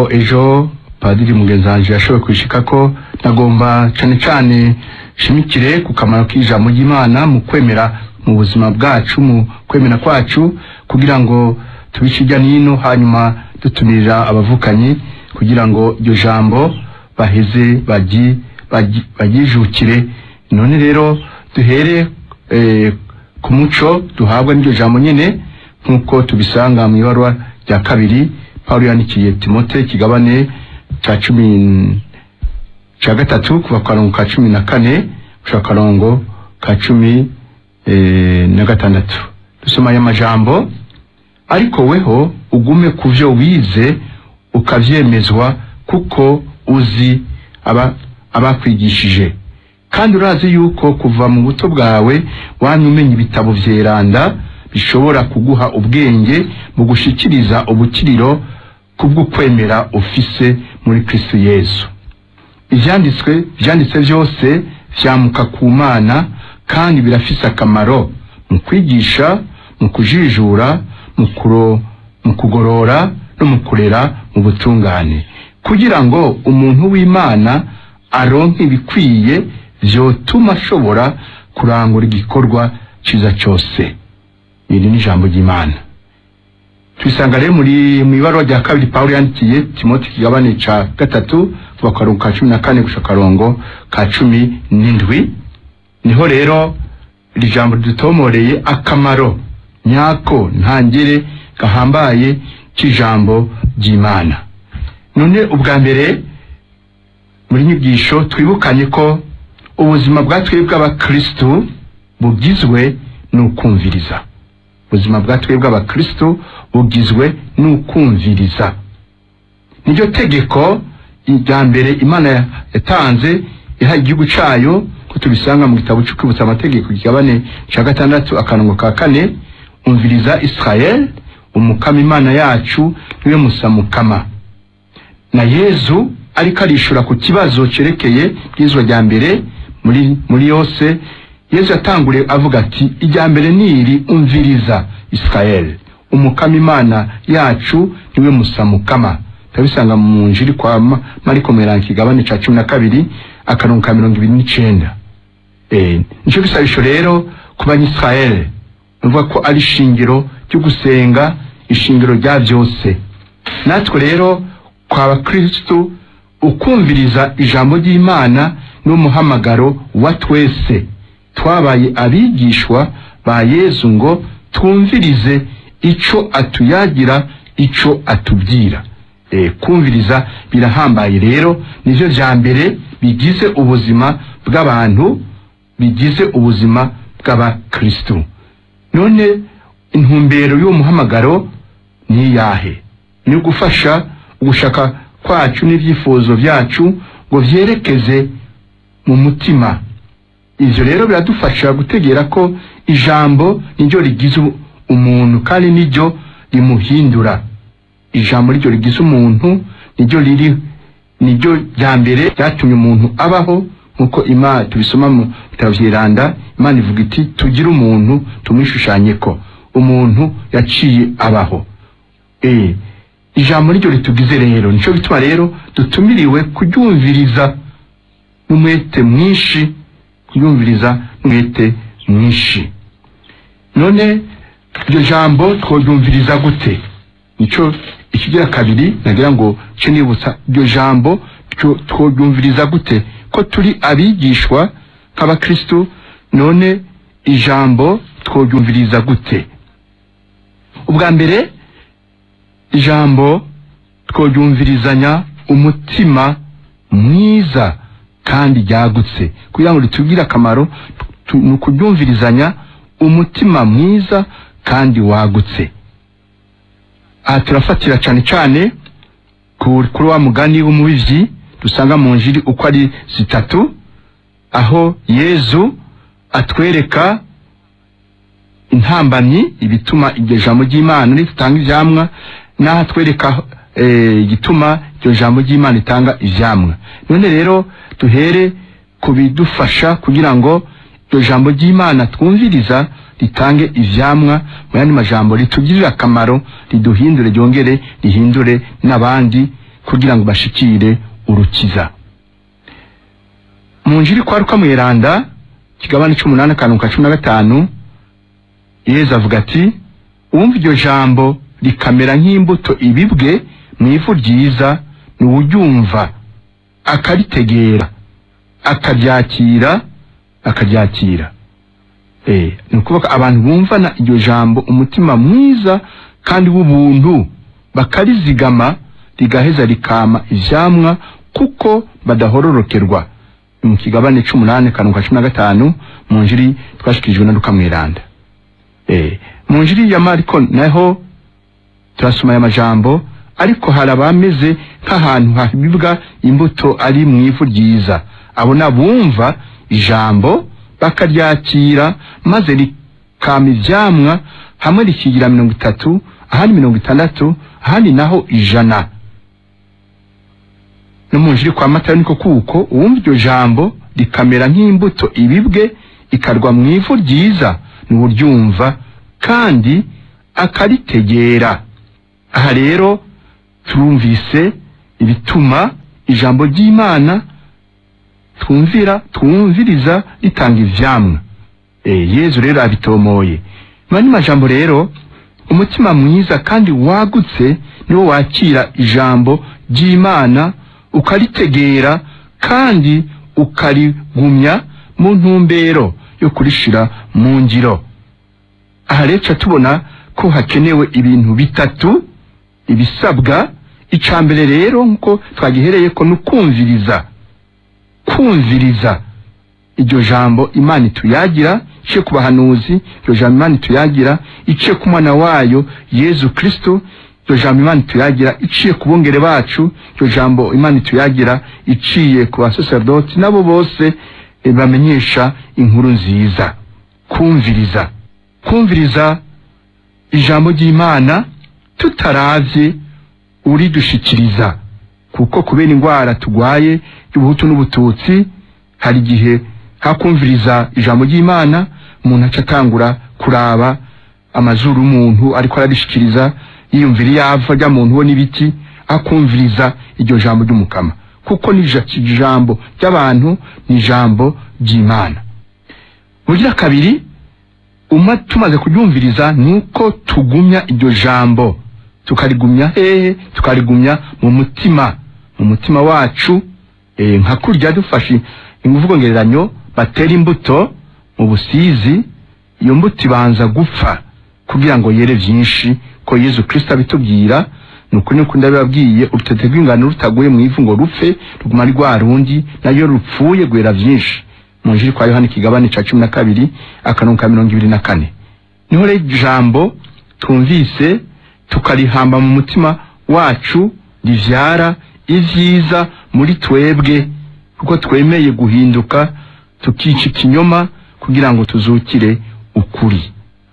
nk'uko ejo padiri mugenzi wanje yashoboye kwishika ko nagomba cane cane shimikire ku kamaro k'ijambo ry'imana mu kwemera mu buzima bwacu mu kwemera kwacu kugira ngo tubice irya nino hanyuma dutumirira abavukanyi kugira ngo iryo jambo baheze bagi- bagi- baryijukire none rero duhere eh, ku muco duhabwa n'iryo jambo nyene nk'uko tubisanga mu ibarwa rya kabiri pawulo yandikiye timote ikigabane ca cumi ca gatatu kuva ku karongo ka cumi na kane gushika ku karongo ka cumi eh, na gatandatu dusoma aya majambo ariko weho ugume ku vyo wize ukavyemezwa kuko uzi aba abakwigishije kandi urazi yuko kuva mu buto bwawe wamye umenya ibitabo vyeranda bishobora kuguha ubwenge mu gushikiriza ubukiriro kubw'ukwemera ufise muri Kristo Yesu ivyanditswe vyanditse vyose vyamuka ku mana kandi birafise akamaro mu kwigisha mu kujijura mu kuro mu kugorora no mu kurera mu butungane kugira ngo umuntu w'imana aronke ibikwiye vyotuma ashobora kurangura igikorwa ciza cose iri ni ijambo ry'imana twisanga rero muri mu ibarwa rya kabiri pawulo yandikiye timoti ikigabane ca gatatu kuva ku karongo ka cumi na kane gushika akarongo ka cumi n'indwi niho rero iri jambo ridutomoreye akamaro nyako ntangere gahambaye k'ijambo ry'imana none ubwa mbere muri nyigisho twibukanye ko ubuzima bwa twebwe abakristu bugizwe n'ukumviriza ubuzima bwa twebwe abakristu bugizwe n'ukumviriza niryo tegeko rya mbere imana yatanze iha igihugu cayo ko tubisanga mu gitabo cyo kwibutsa amategeko kigabane ca gatandatu akarongo ka kane umviriza israel umukama imana yacu niwe musamukama na yezu ariko arishura ku kibazo cerekeye bwizwa rya mbere muri muri yose yezu yatanguriye avuga ati irya mbere niri umviriza israel umukama imana yacu niwe musamukama turabisanga mu njiri kwa Ma- mariko mweranga ikigabane ca cumi na kabiri akarongo ka mirongo ibiri n'icenda Eh, nico gisabisho rero ku banyisirayeli nuvuga ko ari ishingiro ryo gusenga ishingiro rya byose natwe rero kwa bakristu ukumviriza ijambo ry'imana n'umuhamagaro wa twese twabaye abigishwa ba yezu ngo twumvirize ico atuyagira ico atubwira e, kumviriza birahambaye rero nivyo vya mbere bigize ubuzima bw'abantu bigize ubuzima bw'abakristu none intumbero y'uwo muhamagaro ni iyahe ni ugufasha ugushaka kwacu n'ibyifuzo byacu ngo vyerekeze mu mutima ivyo rero biradufasha gutegera ko ijambo niryo rigize umuntu kandi niryo rimuhindura ijambo niryo rigize umuntu niryo riri niryo rya mbere ryatumye umuntu abaho nkuko imana tubisoma mu bitabo vyiranda imana ivuga iti tugire umuntu tumwishushanye ko umuntu yaciye abaho eh ijambo niryo ritugize rero nico bituma rero dutumiriwe kuryumviriza n'umwete mwinshi kuryumviriza n'umwete mwinshi none iryo jambo tworyumviriza gute nico ikigira kabiri nagira ngo ce nibutsa iryo jambo two- tworyumviriza gute ko turi abigishwa nk'abakristu none ijambo tworyumviriza gute ubwa mbere ijambo tworyumvirizanya umutima mwiza kandi ryagutse kugira ngo ritugire akamaro tu- ni ukuryumvirizanya umutima mwiza kandi wagutse aha turafatira cyane cyane ku- kuri wa mugani w'umubivyi dusanga mu njiri uko ari zitatu aho yezu atwereka intambamyi ibituma iryo jambo ry'imana ritanga ivyamwa n'aho atwereka eh, igituma iryo jambo ry'imana ritanga ivyamwa none rero duhere ku bidufasha kugira ngo iryo jambo ry'imana twumviriza ritange ivyamwa mu yandi majambo ritugirire akamaro riduhindure ryongere rihindure n'abandi kugira ngo bashikire urukiza mu njiri kwa ruka mweranda kigabane c'umunani akantu ka cumi na gatanu yezu avuga ati uwumva iryo jambo rikamera nk'imbuto ibibwe mu ivu ryiza ni uwuryumva akaritegera akabyakira akabyakira eh ni ukuvuga abantu bumvana iryo jambo umutima mwiza kandi w'ubuntu bakarizigama rigaheza rikama ivyamwa kuko badahororokerwa Ni mu kigabane c'umunani kantu ka cumi na gatanu mu njiri twashikirijwe na Luka mweranda eh mu njiri ya Mariko naho turasoma aya majambo ariko hari abameze nk'ahantu habibwa imbuto ari mu ivu ryiza abo nabumva ijambo bakaryakira maze rikama ivyamwa hamwe rikigira mirongo itatu ahandi mirongo itandatu ahandi naho ijana no mu njiri kwa matayo niko kuko uwumva iryo jambo rikamera nk'imbuto ibibwe ikarwa mu ivu ryiza ni uryumva kandi akaritegera aha rero turumvise ibituma ijambo ry'imana twumvira twumviriza ritanga ivyamwa eh yezu rero abitomoye mani majambo rero umutima mwiza kandi wagutse niwo wakira ijambo ry'imana ukaritegera kandi ukarigumya mu ntumbero yo kurishira mu ngiro aha rero tubona ko hakenewe ibintu bitatu ibisabwa icya mbere rero nk'uko twagihereye ko ni ukumviriza kumviriza iryo jambo imana ituyagira iciye ku bahanuzi iryo jambo imana ituyagira iciye ku mwana wayo yezu kristo iryo jambo imana ituyagira iciye ku bungere bacu iryo jambo imana ituyagira iciye ku basoserdoti nabo bose eh, bamenyesha inkuru nziza kumviriza kumviriza ijambo ry'imana tutaravye uridushikiriza kuko kubera indwara tugwaye y'ubuhutu n'ubututsi hari igihe hakumviriza ijambo ry'imana umuntu aca atangura kuraba amazuru umuntu ariko ararishikiriza yiyumvira iyava rya muntu we n'ibiti akumviriza iryo jambo ry'umukama kuko ni ija- ijambo ry'abantu ni ijambo ry'imana bugira kabiri uma tumaze kuryumviriza nuko tugumya iryo jambo tukarigumya hehe tukarigumya mu mutima mu mutima wacu eh, nka kurya dufashe imvugo ngereranyo batera imbuto mu busizi iyo mbuto ibanza gupfa kugira ngo yere vyinshi ko yezu kristo abitubwira nuko niko ndabibabwiye urutete rw'ingano rutaguye mu ivu ngo rupfe ruguma ari rwa rundi nayo rupfuye rwera vyinshi mu njiri kwa yohani ikigabane ca cumi na kabiri akarongo ka mirongo ibiri na kane niho rero ijambo twumvise tukarihamba mu mutima wacu rivyara ivyiza muri twebwe kuko twemeye guhinduka tukica ikinyoma kugira ngo tuzukire ukuri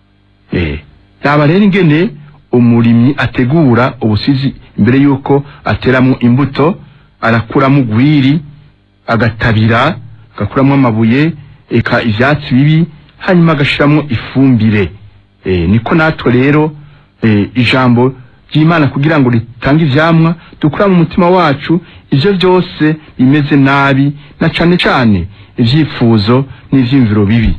eh yaba rero ingene umurimyi ategura ubusizi imbere yuko ateramwo imbuto arakuramo ugwiri agatabira agakuramo amabuye eka ivyatsi bibi hanyuma agashiramwo ifumbire e, niko natwe rero e, ijambo ry'imana kugira ngo ritange ivyamwa dukura mu mutima wacu ivyo vyose bimeze nabi na cane cane ivyifuzo n'ivyiyumviro bibi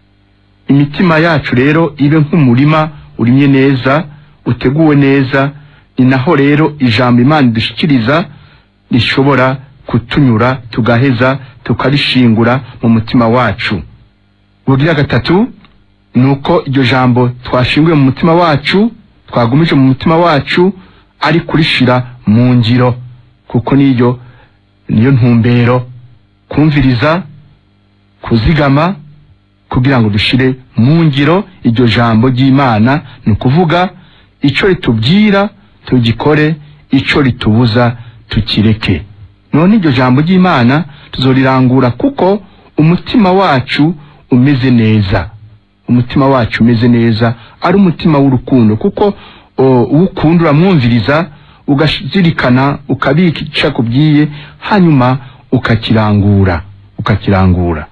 imitima yacu rero ibe nk'umurima urimye neza uteguwe neza ni naho rero ijambo imana idushikiriza rishobora kutunyura tugaheza tukarishingura mu mutima wacu ubugira gatatu ni uko iryo jambo twashinguye mu mutima wacu twagumije mu mutima wacu ari kurishira mu ngiro kuko niyo niyo ntumbero kumviriza kuzigama kugira ngo dushire mu ngiro iryo jambo ry'imana ni ukuvuga ico ritubwira tugikore ico ritubuza tukireke none iryo jambo ry'imana tuzorirangura kuko umutima wacu umeze neza umutima wacu umeze neza ari umutima w'urukundo kuko o, uwukunda uramwumviriza ugazirikana ukabika ico akubwiye hanyuma ukakirangura ukakirangura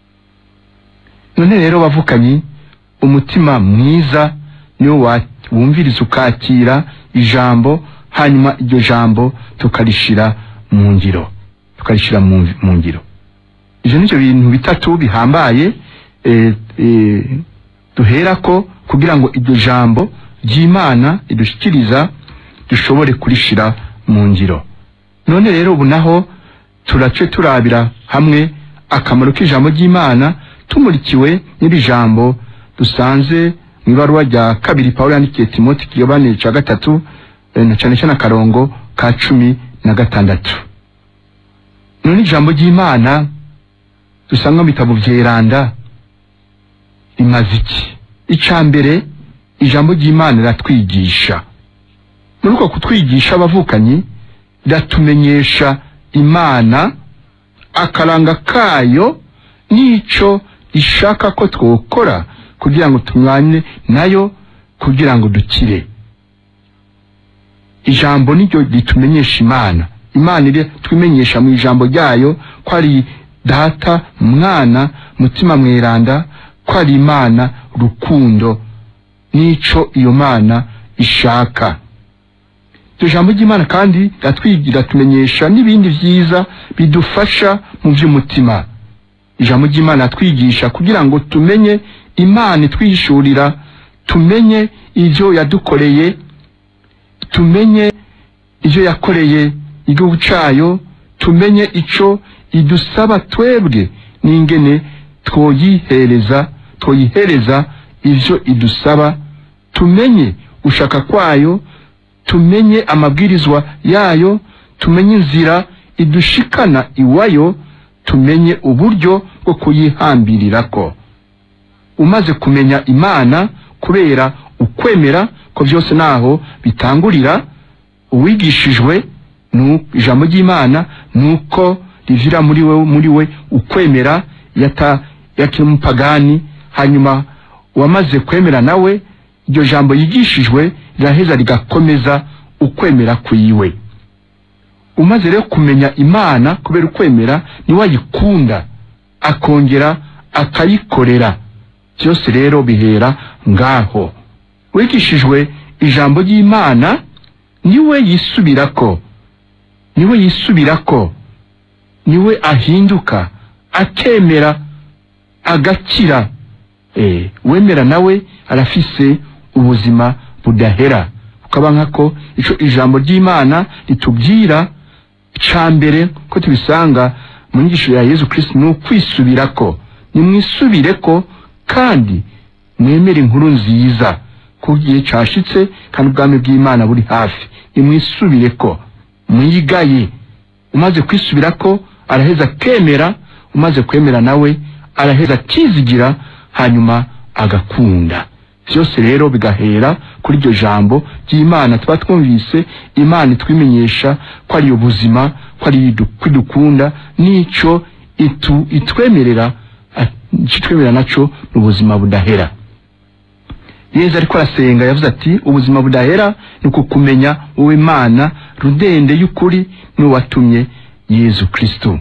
none rero bavukanyi umutima mwiza niwo wa- wumviriza ukakira ijambo hanyuma iryo jambo tukarishira mu ngiro tukarishira mu mu ngiro ivyo nivyo bintu bitatu bihambaye eh, eh, duherako kugira ngo iryo jambo ry'imana ridushikiriza dushobore kurishira mu ngiro none rero ubu naho turace turabira hamwe akamaro k'ijambo ry'imana tumurikiwe n'iri jambo dusanze mu ibaruwa rya kabiri pawulo yandikiye timoti kigabane ca gatatu eh, na cane cane akarongo ka cumi na gatandatu none ijambo ry'imana dusanga mu bitabo vyeranda rimaze iki ica mbere ijambo ry'imana riratwigisha muri uko kutwigisha abavukanyi riratumenyesha imana akaranga kayo n'ico ishaka ko twokora kugira ngo tumwane nayo kugira ngo dukire ijambo niryo ritumenyesha imana imana iri twimenyesha mu ijambo ryayo ko ari data mwana mutima mweranda ko ari imana rukundo n'ico iyo mana ishaka iryo jambo ry'imana kandi riratwigira tumenyesha n'ibindi vyiza bidufasha mu vy'umutima ijambo ry'imana twigisha kugira ngo tumenye imana itwihishurira tumenye ivyo yadukoreye tumenye ivyo yakoreye igihugu cayo tumenye ico idusaba twebwe n'ingene twoyihereza twoyihereza ivyo idusaba tumenye gushaka kwayo tumenye amabwirizwa yayo tumenye inzira idushikana iwayo tumenye uburyo bwo kuyihambirirako umaze kumenya imana kubera ukwemera ko byose naho bitangurira uwigishijwe nu- ijambo ry'imana nuko rivira muri we muri we ukwemera yata yakiri umupagani hanyuma wamaze kwemera nawe iryo jambo yigishijwe riraheza rigakomeza ukwemera kwiwe umaze rero kumenya imana kubera ukwemera niwe ayikunda akongera akayikorera byose rero bihera ngaho wigishijwe ijambo ry'imana niwe yisubirako niwe yisubirako niwe ahinduka akemera agakira eh, wemera nawe arafise ubuzima budahera ukaba nkako ico ijambo ry'imana ritubwira ca mbere ko tubisanga mu nyigisho ya yezu kristo ni ukwisubirako nimwisubireko kandi mwemere inkuru nziza ko igihe cashitse kandi ubwami bw'imana buri hafi nimwisubireko mwigaye umaze kwisubirako araheza akemera umaze kwemera nawe araheza akizigira hanyuma agakunda byose rero bigahera kuri iryo jambo ry'imana tuba twumvise imana itwimenyesha ko ari ubuzima ko ari idu- ko idukunda n'ico itu itwemerera a- ico itwemerera naco ni ubuzima budahera yezu ariko arasenga yavuze ati ubuzima budahera ni ukukumenya wowe mana rudende y'ukuri n'uwatumye yezu kristo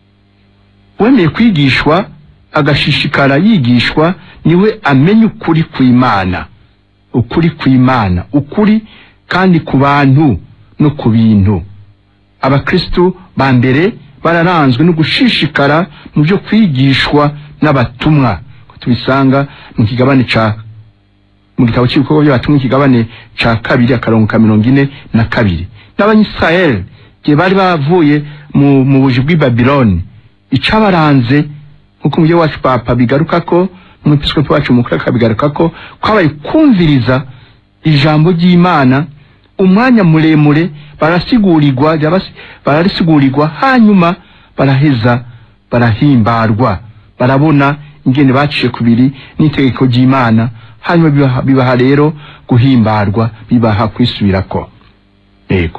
wemeye kwigishwa agashishikara yigishwa niwe amenya ukuri kw'imana ukuri kw'imana ukuri kandi ku bantu no ku bintu abakristu ba mbere bararanzwe no gushishikara mu byo kwigishwa n'abatumwa ko tubisanga mu kigabane ca mu gitabo cy'ibikorwa by'abatumwa ikigabane ca kabiri akarongo ka mirongo ine na kabiri n'abanyisirayeli igihe bari bavuye mu, mu buji bw'i babiloni icabaranze nk'uko umubyeyi wacu papa bigaruka ko n'umwepiskopi wacu mukuru akabigaruka ko kwabaye kumviriza ijambo ry'imana umwanya muremure barasigurirwa ryabasi- bararисigurirwa hanyuma baraheza barahimbarwa barabona ingene baciye kubiri n'itegeko ry'imana hanyuma bibaha, bibaha rero guhimbarwa bibaha kwisubirako yego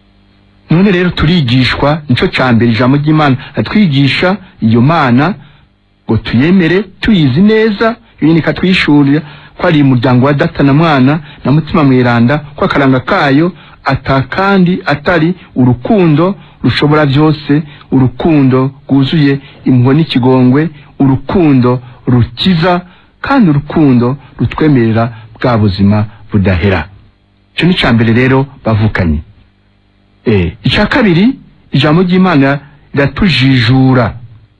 none rero turigishwa nico ca mbere ijambo ry'imana atwigisha iyo mana ngo tuyemere tuyizi neza ibindi ikatwishurira ko ari umuryango wa data na mwana na mutima mweranda ko akaranga kayo atakandi atari urukundo rushobora byose urukundo rwuzuye impuhwe n'ikigongwe urukundo rukiza kandi urukundo rutwemerera bwa buzima budahera icyo ni icya mbere rero bavukanye eh icya kabiri ijambo ry'imana riratujijura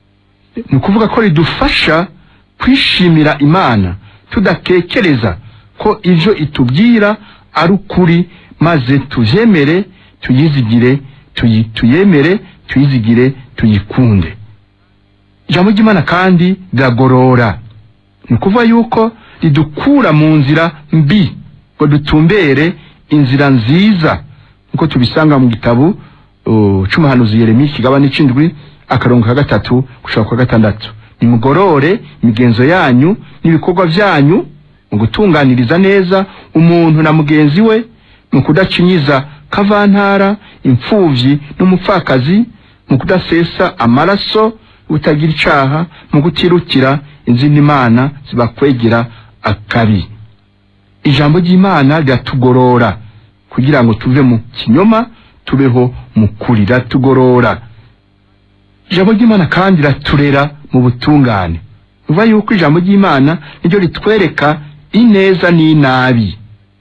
ni ukuvuga ko ridufasha kwishimira imana tudatekereza ko ibyo itubwira ari ukuri maze tubyemere tuyizigire tuyi- tuyemere tuyizigire tuyikunde ijambo ry'imana kandi riragorora ni ukuvuga yuko ridukura mu nzira mbi ngo dutumbere inzira nziza nk'uko tubisanga mu gitabo uh, c'umuhanuzi yeremiya ikigabane c'indwi akarongo ka gatatu gushaka kwa gatandatu nimugorore imigenzo yanyu n'ibikorwa vyanyu mu gutunganiriza neza umuntu na mugenzi we mu kudacinyiza kavantara imfuvyi n'umupfakazi mu kudasesa amaraso utagira icaha mu kutirukira izindi mana zibakwegera akabi ijambo ry'imana riratugorora kugira ngo tuve mu kinyoma tubeho mu kuri riratugorora ijambo ry'imana kandi riraturera mu butungane bivuga yuko ijambo ry'imana niryo ritwereka ineza n'inabi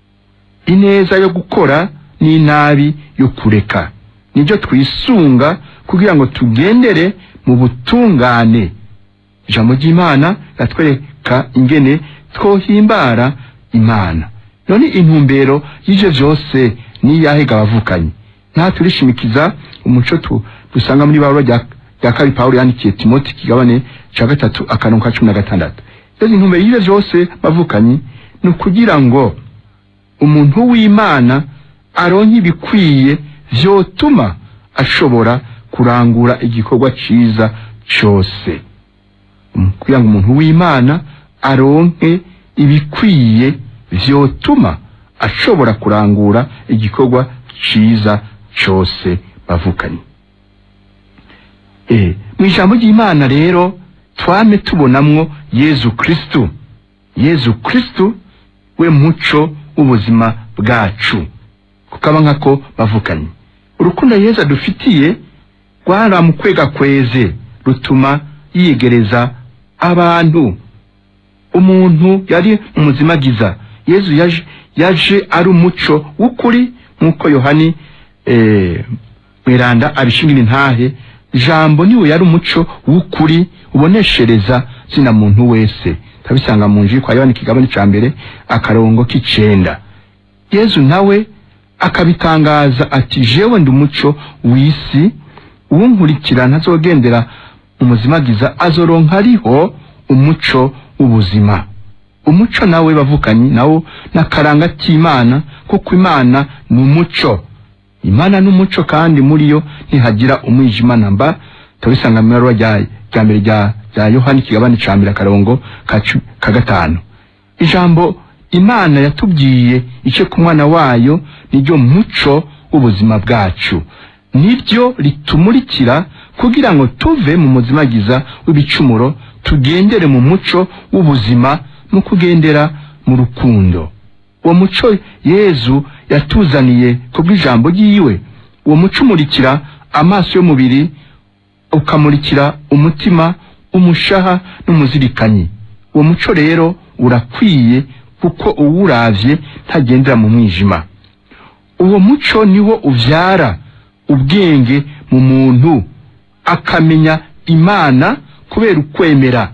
ineza yo gukora n'inabi yo kureka niryo twisunga kugira ngo tugendere mu butungane ijambo ry'imana riratwereka ingene twohimbara imana none intumbero y'ivyo vyose niyahega abavukanyi nta turishimikiza umuco tu dusanga muri bawulo rya rya kabiri pawulo yandikiye timoti kigabane ca gatatu akarongo ka cumi na gatandatu rero intumbero y'ivyo vyose bavukanyi ni ukugira ngo umuntu w'imana aronke ibikwiye vyotuma ashobora kurangura igikorwa ciza cose Mm, kugira ngo umuntu w'imana aronke ibikwiye vyotuma ashobora kurangura igikorwa ciza cose bavukanye Eh, mu ijambo ry'imana rero twame tubonamwo yezu kristu yezu kristu we muco w'ubuzima bwacu kukaba nkako bavukanye urukundo yezu adufitiye rwaramukwega kweze rutuma yiyegereza abantu umuntu yari umuzimagiza yezu yaje, yaje ari umuco w'ukuri nk'uko yohani eh, mweranda abishingira intahe jambo niwe yari umuco w'ukuri uboneshereza zina muntu wese tabisanga mu nji kwa yohani kigabane ca mbere akarongo k'icenda yezu nawe akabitangaza ati jewe ndi umuco w'isi uwunkurikira ntazogendera umuzimagiza azoronka ariho umuco w'ubuzima umuco nawe bavukanyi nawo n'akaranga k'imana kuko imana ni umuco imana n'umuco kandi muri yo ntihagira umwijima namba tubisanga mu ibaruwa rya rya mbere rya rya yohani kigabane ca mbere akarongo ka cu- ka gatanu ijambo imana yatubwiye ice ku mwana wayo niryo muco w'ubuzima bwacu niryo ritumurikira kugira ngo tuve mu muzimagiza w'ibicumuro tugendere mu muco w'ubuzima no kugendera mu rukundo uwo muco yezu yatuzaniye kubw'ijambo ryiwe uwo muco umurikira amaso y'umubiri ukamurikira umutima umushaha n'umuzirikanyi uwo muco rero urakwiye kuko uwuravye ntagendera mu mwijima uwo muco niwo uvyara ubwenge mu muntu akamenya imana kubera ukwemera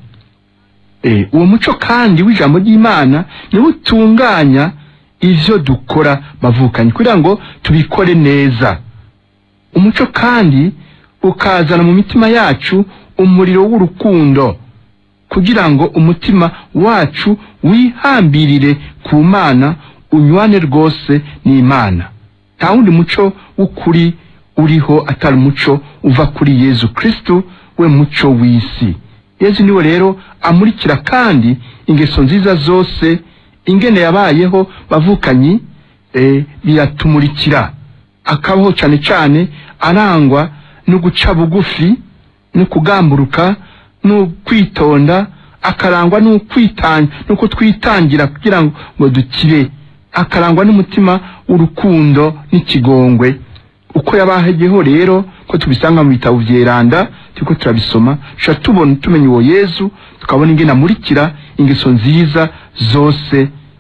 Eh, uwo muco kandi w'ijambo ry'imana niwo utunganya ivyo dukora bavukanye kugira ngo tubikore neza umuco kandi ukazana mu mitima yacu umuriro w'urukundo kugira ngo umutima wacu wihambirire ku mana unywane rwose n'imana nta wundi muco w'ukuri uriho atari umuco uva kuri yezu kristu we muco w'isi yezu niwe rero amurikira kandi ingeso nziza zose ingene yabayeho bavukanyi eh, biratumurikira akabaho cane cane arangwa no guca bugufi no kugamburuka no kwitonda akarangwa no kwitanga no kutwitangira kugira ngo ngo dukire akarangwa n'umutima w'urukundo n'ikigongwe uko yabahegeho rero ko tubisanga mu bitabo vyeranda turiko turabisoma sha tubona tumenya uwo yezu tukabona ingene amurikira ingeso nziza zose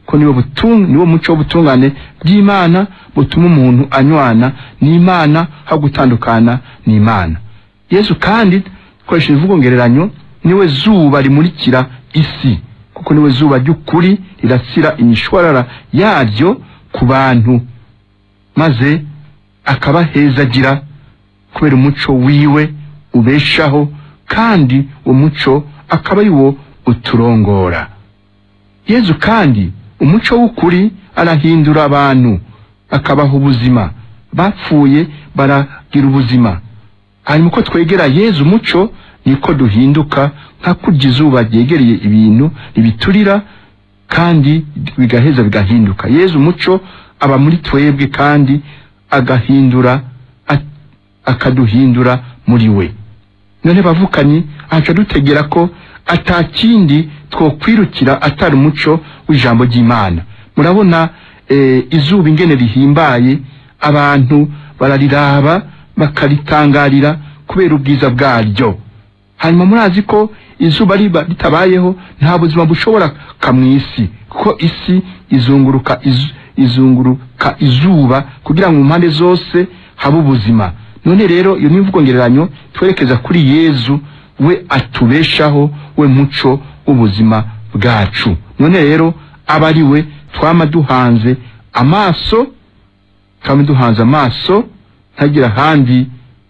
ko niwo butung niwo muco w'ubutungane bw'Imana butuma umuntu anywana n'Imana ha gutandukana n'Imana Yesu kandi koresha imvugo ngereranyo niwe zuba rimurikira isi kuko niwe zuba ry'ukuri rirasira imishwarara yaryo ku bantu maze akabahezagira kubera umuco wiwe ubeshaho kandi uwo muco akaba ari wo uturongora yezu kandi umuco w'ukuri arahindura abantu akabaha ubuzima bapfuye baragira ubuzima hanyuma uko twegera yezu umuco niko duhinduka nka kurya izuba ryegereye ibintu ribiturira kandi bigaheza bigahinduka yezu umuco aba muri twebwe kandi agahindura a- akaduhindura muri we none bavukanye aca dutegera ko atakindi twokwirukira atari umuco w'ijambo ry'imana murabona eh, izuba ingene rihimbaye abantu barariraba bakaritangarira kubera ubwiza bwaryo hanyuma murazi ko izuba riba ritabayeho nta buzima bushobora ka mu isi kuko isi izunguruka izu, izunguruka izuba kugira ngo mu mpande zose habe ubuzima none rero iyo ni imvugo ngereranyo twerekeza kuri yezu we atubeshaho we muco w'ubuzima bwacu none rero aba ari we twama duhanze amaso twama duhanze amaso ntagira ahandi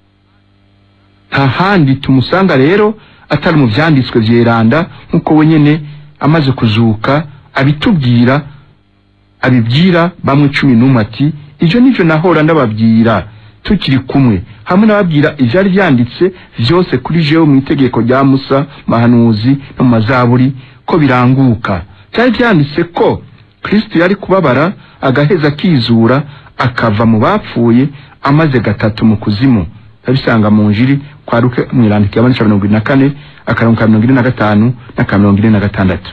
nta handi tumusanga rero atari mu vyanditswe vyeranda nk'uko we nyene amaze kuzuka abitubwira abibwira bamwe cumi n'umwe ati ivyo nivyo nahora ndababwira tukiri kumwe hamwe n'ababwira ivyari vyanditse vyose kuri jewe mu itegeko rya musa mahanuzi no mu mazaburi ko biranguka vyari vyanditse ko kristo yari kubabara agaheza akizura akava mu bapfuye amaze gatatu mu kuzimu abisanga mu njiri kwa ruke mwirandiko ya mirongo irindwi na kane akarongo ka mirongo ine na gatanu n'aka mirongo ine na gatandatu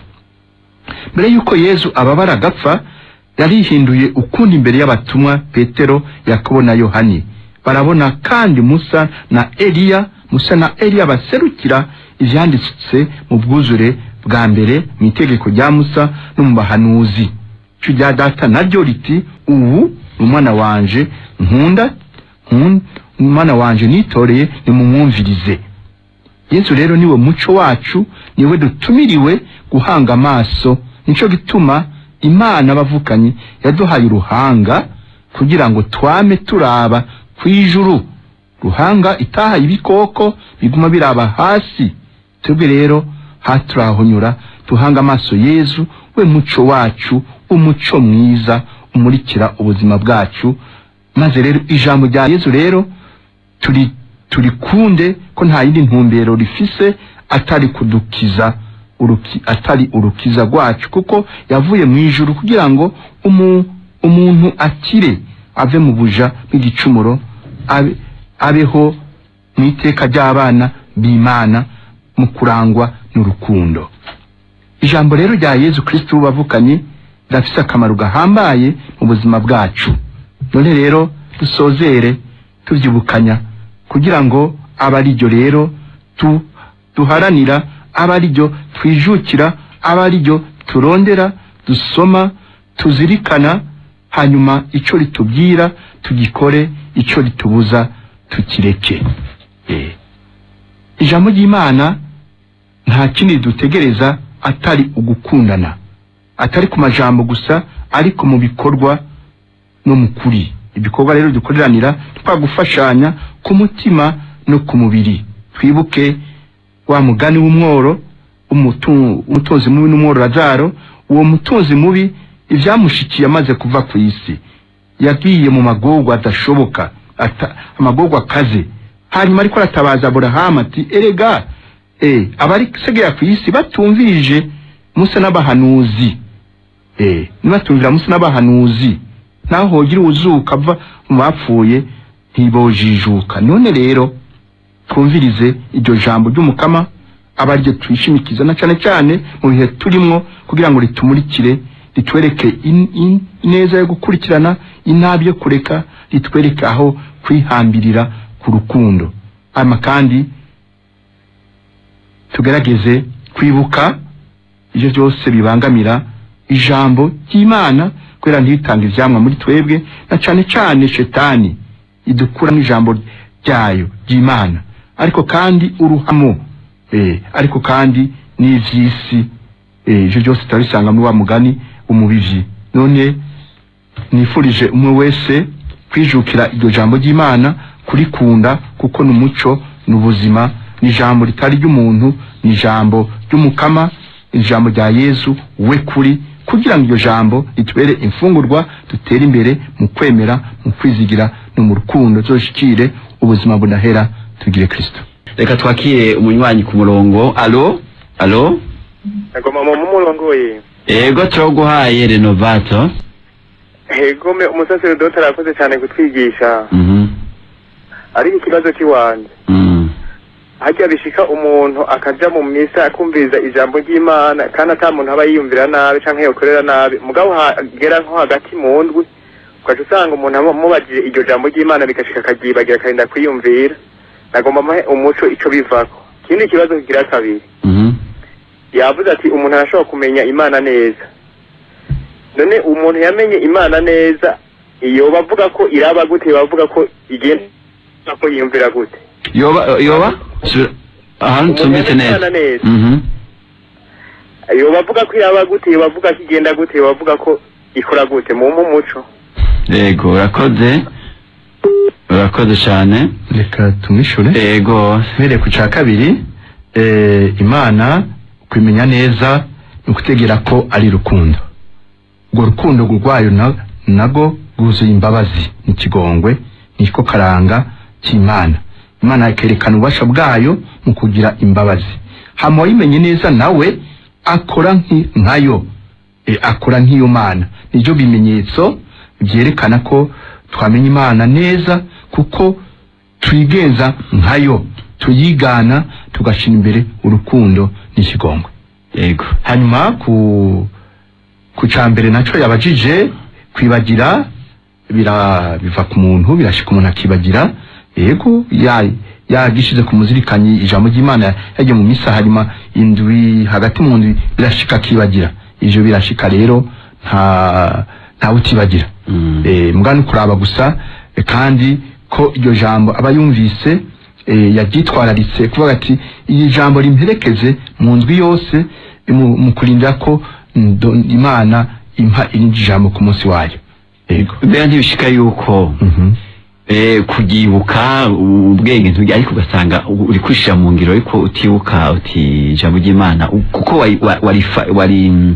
mbere y'uko yezu ababara agapfa yarihinduye ukundi imbere y'abatumwa petero yakobo na yohani barabona kandi musa na eliya musa na eliya baserukira ivyanditse mu bwuzure bwa mbere mu itegeko rya musa no mu bahanuzi ico rya data naryo riti ubu ni umwana wanje nkunda nkunda umwana wanje nitoreye nimumwumvirize yesu rero niwe muco wacu niwe dutumiriwe guhanga amaso nico gituma imana bavukanye yaduhaye uruhanga kugira ngo twame turaba kw'ijuru ruhanga itahaye ibikoko biguma biraba hasi twebwe rero haturahonyura duhanga amaso yezu we muco wacu umuco mwiza umurikira ubuzima bwacu maze rero ijambo rya yezu rero turi turikunde ko nta yindi ntumbero rifise atari kudukiza uruki, atari urukiza rwacu kuko yavuye mu ijuru kugira ngo umu, umuntu akire ave mu buja bw'igicumuro abe, abeho mu iteka ry'abana b'imana mu kurangwa n'urukundo ijambo rero rya yezu kristo bavukanye rirafise akamaro gahambaye mu buzima bwacu none rero dusozere tuvyibukanya kugira ngo abe ariryo rero tu, duharanira abe ariryo twijukira abe ariryo turondera dusoma tuzirikana hanyuma ico ritubwira tugikore ico ritubuza tukireke Eh. ijambo ry'imana nta kindi dutegereza atari ugukundana atari ku majambo gusa ariko mu bikorwa no mu kuri ibikorwa rero dukoreranira twagufashanya ku mutima no ku mubiri twibuke wa mugani w'umworo umutu- umutunzi mubi n'umworo lazaro uwo mutunzi mubi ivyamushikiye amaze kuva ku isi yagiye mu magorwa adashoboka ata, amagorwa akaze hanyuma ariko aratabaza aburahamu ati erega eh, abari segera ku isi batumvirije musa n'abahanuzi eh, nibatumvira musa n'abahanuzi naho hogira uwuzuka ava mu bapfuye ntibojijuka none rero twumvirize iryo jambo ry'umukama aba ariryo twishimikiza na cane cane mu bihe turimwo kugira ngo ritumurikire ritwereke in- in- ineza yo gukurikirana inabi yo kureka ritwereke aho kwihambirira ku rukundo hanyuma kandi tugerageze kwibuka ivyo byose bibangamira ijambo ry'imana kubera ntiritange ivyamwa muri twebwe na cane cane shetani idukuramo ijambo ryayo ry'imana ariko kandi uruhamo eh, ariko kandi n'ivy'isi eh, ivyo byose turabisanga muri wa mugani umubivyi none nifurije umwe wese kwijukira iryo jambo ry'imana kurikunda kuko ni umuco ni ubuzima ni ijambo ritari ry'umuntu ni ijambo ry'umukama ni ijambo rya yezu we kuri kugira ngo iryo jambo ritubere imfungurwa dutere imbere mu kwemera mu kwizigira no mu rukundo tuzoshikire ubuzima budahera tugire kristo reka twakire umunywanyi ku murongo alo alo agoma mu murongoye ego turaguhaye renovato egome umusaserodoti arakoze cyane kutwigisha Mhm. ariko ikibazo cy'iwanjye Mm. hajya bishika umuntu akaja mu misa akumviriza ijambo ry'imana kandi ata muntu aba yiyumvira nabi canke yokorera nabi mugabo hagera nko hagati mu ndwi ugaca usanga umuntu amubajije iryo jambo ry'imana bigashika akaryibagira akarinda kwiyumvira nagomba muhe umuco ico bivako ikindi kibazo kigira kabiri Mhm. yavuze ati umuntu arashobora kumenya imana neza none umuntu yamenye imana neza iyo bavuga ko iraba gute bavuga ko igenda ko yiyumvira gute yoba yoba Sura- ahantu Umuntu tumbitse yamenye neza Imana neza. Mhm. iyo bavuga ko iraba gute iyo bavuga ko igenda gute iyo bavuga ko ikora gute mu umuco yego urakoze urakoze cyane reka tumwishure yego mpereye ku cya kabiri eh, imana kwimenya neza ni ukutegera ko ari rukundo urwo rukundo rwayo na- nago rwuzuye imbabazi n'ikigongwe niko karanga cy'imana imana ikerekana ububasha bwayo mu kugira imbabazi hama wayimenye neza nawe akora nki- nkayo e, akora nk'iyo mana nibyo bimenyetso byerekana ko twamenya imana neza kuko twigenza nkayo tuyigana tugashyira imbere urukundo n'ikigongwe yego hanyuma ku ku cya mbere nacyo yabajije kwibagira bira biva ku muntu birashika umuntu akibagira yego ya yagishize ku muzirikanyi ijambo ry'imana yagiye mu misa hanyuma indwi hagati mu ndwi birashika akibagira ivyo birashika rero nta ntawe utibagira Mm. eh, mbwa ni kuraba gusa eh, kandi ko iryo jambo aba yumvise eh, yaryitwararitse kuvuga ati iri jambo rimperekeze mu ndwi yose eh, mu, mu kurindira ko ndo- imana impa irindi jambo ku munsi wayo yego mbega ntibishika yuko Mhm. eh, kugibuka ubwenge ntibujya ariko ugasanga u- uri kwishira mu ngiro ariko utibuka uti ijambo ry'imana u- kuko wari wa- warifa- wari mm,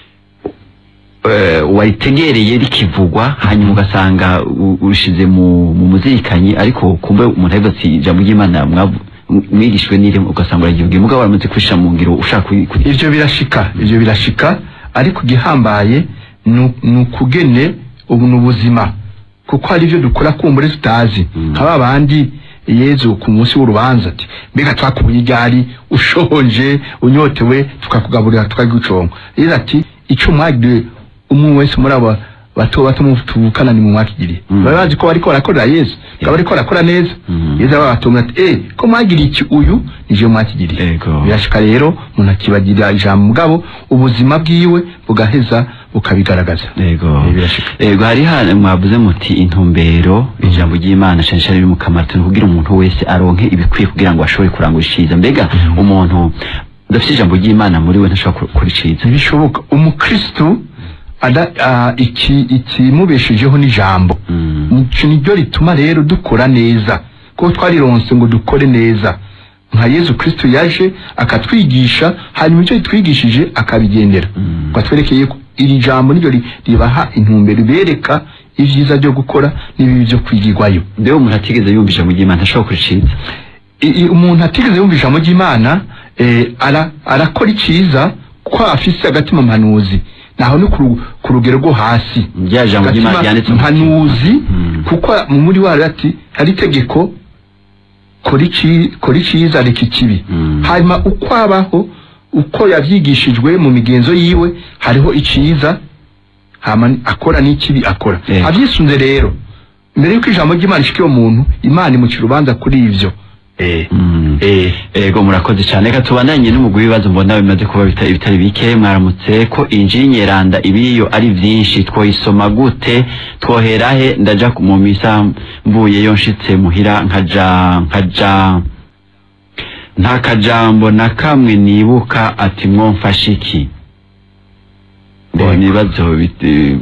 eh, waritegereye rikivugwa hanyuma ugasanga u- urishize mu mu muzirikanyi ariko kumbe umuntu avuga ati ijambo ry'imana mwavu- m- mwigishwe n'iri ugasanga uragivuga mugabo waramaze kwishira mu ngiro ushaka kuri- kuri- ivyo birashika ivyo birashika ariko igihambaye nu- ni ukugene ubu ni ubuzima kuko hari ivyo dukora kumbure tutazi Mm. nk'aba bandi yezu ku munsi w'urubanza ati mbega twakubuye igari ushonje unyotewe tukakugaburira tukaguconga rero ati ico mwagiriye umwe wese muri abo bato bato mu tuvukana ni mu mwakigiriye Mm. baba bazi ko bariko barakorera yesu bakaba bariko barakora neza Mm. yesu ababatumira ati eh ko mwagiriye iki uyu nije mwakigiriye Ego. birashika rero umuntu akibagirira ijambo mugabo ubuzima bwiwe bugaheza bukabigaragaza yego Eh, birashika. yego hari hano mwavuze muti intumbero ijambo ry'imana cyane cyane riri mu kamaro ni kugira umuntu wese aronke ibikwiye kugira ngo ashobore kurangura iciza mbega Mhm. umuntu udafite ijambo ry'imana muri we ntashobora gukora iciza ntibishoboka umukristu ada ah, iki ikimubeshejeho n'ijambo Mm. nico niryo rituma rero dukora neza kuko twarironse ngo dukore neza nka yezu kristo yaje akatwigisha hanyuma icyo yitwigishije akabigendera Mm. ngo atwerekeye ko iri jambo niryo ri- ribaha intumbero ribereka ibyiza byo gukora n'ibibi byo kwigirwayo mbega umuntu atigeze yumva ijambo ry'imana ntashobora gukora iciza I- i- umuntu atigeze yumva ijambo ry'imana eh, ara- arakora icyiza ko afise agatima mpanuzi naho ni ku ru- ku rugero rwo hasi rya jambo ry'imana Agatima ryanditse mu mpanuzi Mm. kuko mu muri wari ati hari itegeko kora ici- kora icyiza reka ikibi Mm. hanyuma uko abaho uko yavyigishijwe mu migenzo yiwe hariho iciza hama akora n'ikibi akora Eh. avyisunze rero mbere yuko ijambo ry'imana ishika uwo muntu imana imuca urubanza kuri ivyo eh Mm. eh ego murakoze cyane reka tubandanye n'umugwi w'ibibazo mbona bimaze kuba bita- bitari bike mwaramutse ko injiri nyeranda ibiyo ari vyinshi twoyisoma gute twoherahe ndaja ku- mu misa mvuyeyo nshitse muhira nkaja nkaja nta kajambo na kamwe nibuka ati mwomfashe iki Bo, Ego. ni ibibazo bit-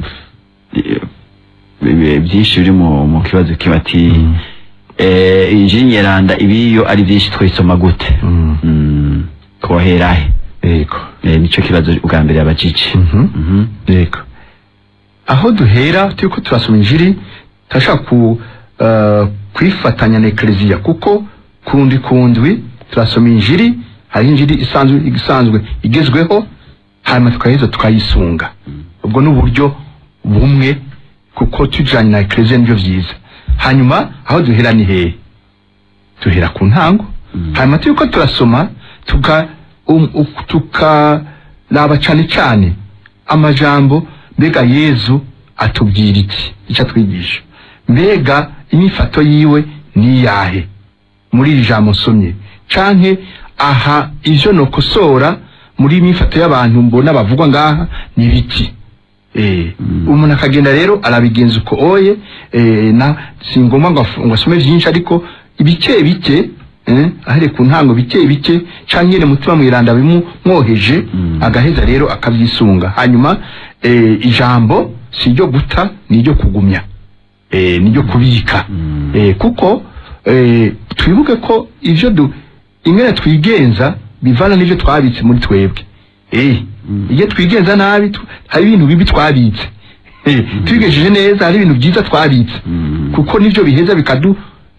eh, byinshi biri mu mu kibazo kibati Mm. eh, injiri nyeranda ibiyo ari byinshi twisoma gute mm. mm. twoherahe yego eh, nico kibazo bwa mbere yabajije Mhm. Mhm. yego aho duhera turiko turasoma injiri turashaka ku uh, kwifatanya na ekleziya kuko kundi kundwi turasoma injiri hari injiri isanzwe isanzwe igezweho hanyuma tukaheza tukayisunga ubwo ni uburyo bumwe kuko tujanye na ekleziya nivyo vyiza hanyuma aho duhera ni hehe duhera ku ntango Mm. hanyuma turiko turasoma tuka um, u- tukaraba cane cane amajambo mbega yezu atubwira iki icyo atwigisha mbega inyifato yiwe ni iyahe muri iri jambo nsomye canke aha ivyo nokosora muri imyifato y'abantu mbona bavugwa ngaha ni biki Eh, Mm. umuntu akagenda rero arabigenza uko oye eh, na si ngombwa ngo af- ngo asome vyinshi ariko bike bike eh, ahere ku ntango bike bike canke nyene mutima mwiranda bimumwoheje Mm. agaheza rero akavyisunga hanyuma eh, ijambo si iryo guta ni iryo kugumya eh, ni iryo kubika Mm. eh, kuko eh, twibuke ko ivyo du ingene twigenza bivana n'ivyo twabitse muri twebwe eh, Mm. iyo twigenza nabi tu- hari ibintu bibi twabitse eh, twigejeje neza hari ibintu byiza twabitse Mm. kuko nivyo biheza bikadu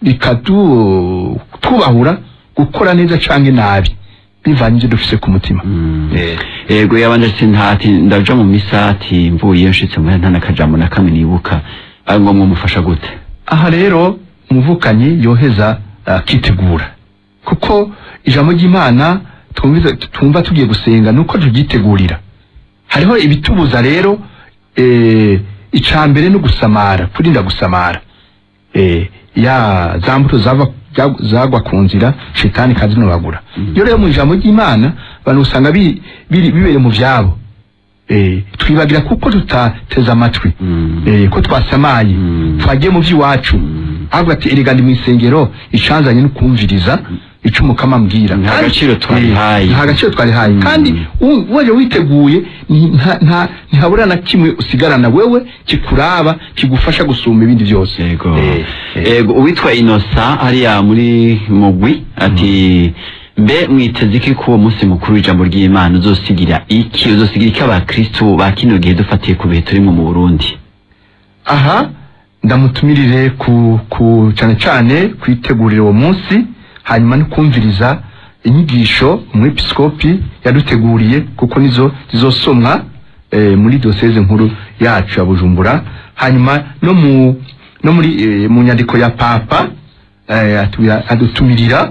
bikadu twubahura gukora neza canke nabi bivanye ivyo dufise ku mutima Mm. eh, ego yabanje ati ntati ndaja mu misa ati mvuye nshitse muhira nta nakajambo na kamwe nibuka ari ngombwa mufasha gute aha rero umuvukanyi yoheza akitegura kuko ijambo ry'imana twumviza- twumva tugiye gusenga nuko turyitegurira hariho ibitubuza rero eh, ica mbere no gusamara kurinda gusamara eh, ya za mbuto zava za- zagwa ku nzira shetani kazinobagura Mm. iyo rero mu ijambo ry'imana abantu usanga bi- biri- bibereye mu vyabo eh, twibagira kuko tutateze amatwi Mm. eh, ko twasamaye Mm. twagiye mu vy'iwacu Mm. ahubwo ati erega ndi mw'isengero icanzanye no kumviriza ico umukama ambwira Nta Kandi- gaciro twarihaye. Eh, nta gaciro twarihaye Mm. kandi u- waje witeguye ni- nta- nta- ntihabura na kimwe usigarana wewe kikuraba kigufasha gusumba ibindi byose Ego. Eh, eh. Ego uwitwa Inosa hariya muri mugwi ati mbe mwiteze iki ko uwo munsi mukuru w'ijambo ry'Imana uzosigira iki uzosigira iki abakristo ba kino gihe dufatiye ku bihe turimo mu Burundi aha ndamutumirire ku ku cyane cyane kwitegurira uwo munsi hanyuma no kumviriza inyigisho umwepiskopi yaduteguriye kuko nizo zizosomwa eh, muri doseze nkuru yacu ya Bujumbura hanyuma no mu no muri eh, mu nyandiko ya papa eh, atu- adutumirira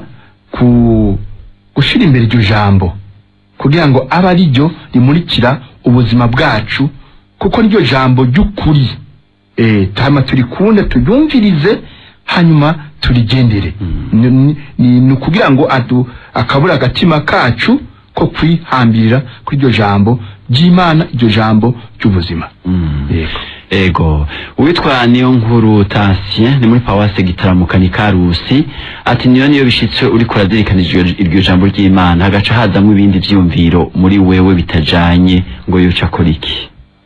ku gushira imbere iryo jambo kugira ngo abe ari ryo rimurikira ubuzima bwacu kuko niryo jambo ry'ukuri eh tama turikunde turyumvirize hanyuma turigendere Mm. Ni- ni- ni ni ukugira ngo adu akabura agatima kacu ko kwihambirira kuri iryo jambo ry'imana iryo jambo ry'ubuzima Mm. yego Ego uwitwa niyo nkuru Tansien ni muri Pawase gitaramuka Karusi ati niyo niyo bishitse uri kurazirikana iryo iryo jambo ry'Imana hagaca hazamwe ibindi vyumviro muri wewe bitajanye ngo yoca akora iki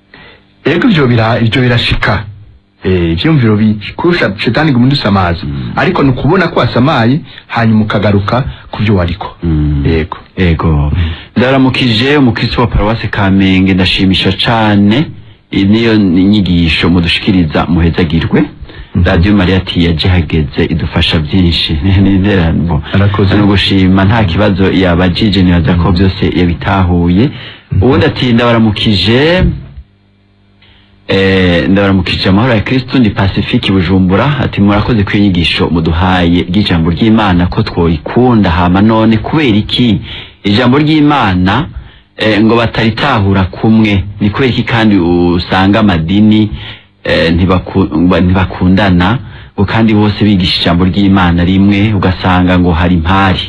ego ivyo bira ivyo birashika eh ivyumviro bikurusha shetani ngo samazi Mm. ariko ni ukubona ko wasamaye hanyuma ukagaruka ku byo wariko Mm. yego Ego ndaramukije umukristo wa Paruwase Kamenge ndashimisha cane iyi niyo nyigisho mudushikiriza muhezagirwe Mhm. Radio Maria ati yaje hageze idufasha byinshi ni interano Arakoze. no gushima nta kibazo yabajije nibaza ko byose yabitahuye ubundi ati ndabaramukije Eh, ndabaramukije amahoro ya Kristo ndi Pacifique Bujumbura ati murakoze ku inyigisho muduhaye ry'ijambo ry'Imana ko twoyikunda hama none kubera iki ijambo ry'Imana eh, ngo bataritahura kumwe ni kubera iki kandi usanga amadini eh, ntibaku- ba- ntibakundana ngo kandi bose bigisha ijambo ry'imana rimwe ugasanga ngo hari impari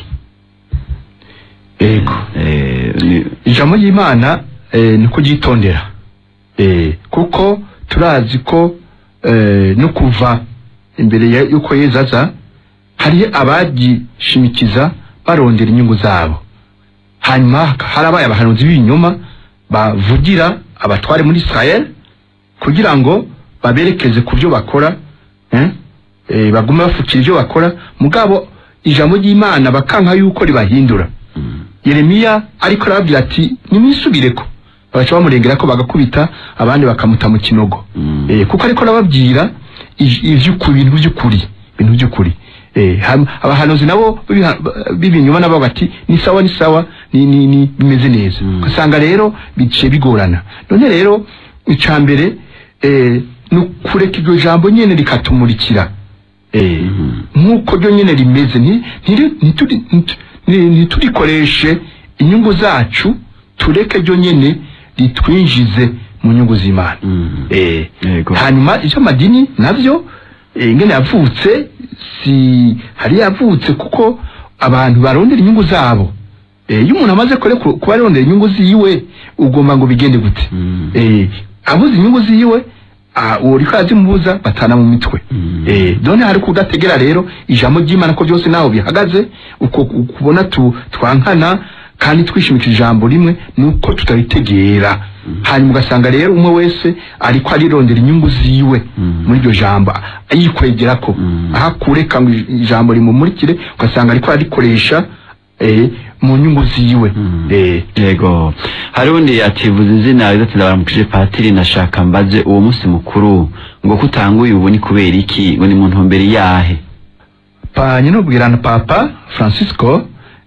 yego Eh, ni- ijambo ry'imana eh, ni kuryitondera eh, kuko turazi ko eh, no kuva imbere ya- y'uko yezu aza hari abagishimikiza barondera inyungu zabo hanyuma harabaye abahanuzi b'ibinyoma bavugira abatware muri israel kugira ngo baberekeze ku byo bakora eh? Eh, bagume bafukira ibyo bakora mugabo ijambo ry'imana bakanka yuko ribahindura yeremiya ariko arababwira ati nimwisubireko bagaca bamurengera ko bagakubita abandi bakamuta mu kinogo Mm. eh, kuko ariko arababwira ij- ivy'ukuri ibintu by'ukuri ibintu by'ukuri eh, ham- abahanuzi nabo b'ibiha- b'ibinyoma nabo bati ni sawa ni sawa ni, ni, ni bimeze neza Mm. ugasanga rero biciye bigorana none rero ica mbere eh, ni ukureka iryo jambo nyene rikatumurikira eh, Mhm. nk'uko ryo nyine rimeze nti- ntiri- ntituri- nti- ni- ntiturikoreshe inyungu zacu tureke ryo nyine ritwinjize mu nyungu z'imana Mhm. Eh, Yego. hanyuma iby'amadini nabyo eh, ingene yavutse si hari yavutse kuko abantu barondera inyungu zabo Eh, iyo umuntu amaze kure ku- kuba arondera inyungu ziwe ugomba ngo bigende gute Mhm. Eh, abuze inyungu ziwe ah, uwo riko arazimubuza batana mu mitwe Mhm. Eh, none hari kudategera rero ijambo ry'imana ko byose naho bihagaze uko kubona tu, twankana kandi twishimikira ijambo rimwe nuko tutaritegera hanyuma ugasanga rero umwe wese ariko arirondera inyungu ziwe Mhm. muri iryo jambo yikwegerako Mhm. aho akureka ngo ijambo rimumurikire ugasanga ariko arikoresha eh, mu nyungu ziwe Mhm. eh, yego hari undi ativuza izina ati ndabaramukije patiri nashaka mbaze uwo munsi mukuru ngo kutanguye ubu ni kubera iki ngo ni mu ntumbero yahe pa nyine ubwirana papa francisco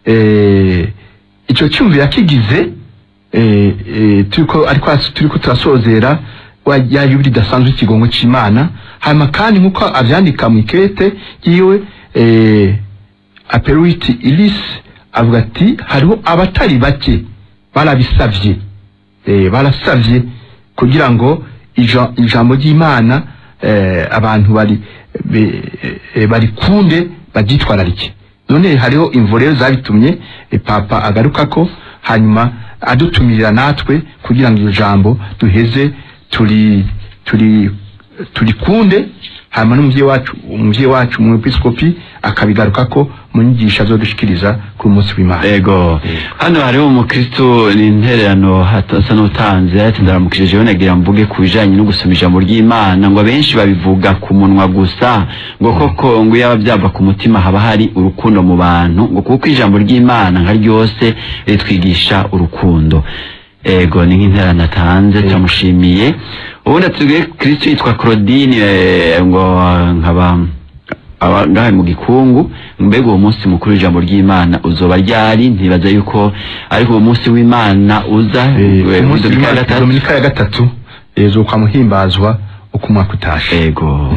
eh, icyo cyumviro yakigize eh, eh, turiko ariko as- turiko turasozera wa- ya yubiri idasanzwe ikigongo c'imana hanyuma kandi nk'uko avyandika mu ikete yiwe eh, aperuiti ilis avuga ati hariho abatari bake barabisavye eh, barasavye kugira ngo ija- ijambo ry'imana eh, abantu bari be- eh, barikunde baryitwararike none hariho imvo rero zabitumye eh, papa agarukako hanyuma adutumirira natwe kugira ngo iryo jambo duheze turi turi turikunde hanyuma n'umuvyeyi wacu umuvyeyi wacu umwepiskopi akabigarukako mu nyigisho azodushikiriza kuri umunsi w'imana yego hano hariho umukristo ni intererano asa n'utanze ati ndaramukije jewe nagira mvuge ku bijanye no gusoma ijambo ry'imana ngo abenshi babivuga ku munwa gusa ngo koko ngo yaba byava ku mutima haba hari urukundo mu bantu ngo kuko ijambo ry'imana nka ryose ritwigisha urukundo ego ni nk'intererano atanze turamushimiye ubundi atubwiye kristo yitwa claudine eh, ngo nkaba aba ngahe mu gikungu mbega uwo munsi mukuru w'ijambo ry'imana uzoba ryari ntibaza yuko ariko uwo munsi w'imana uza Eh, eh, umunsi Dominika ya w'Imana, gatatu. dominika ya gatatu eh, zokwa muhimbazwa uko umwaka utashe ego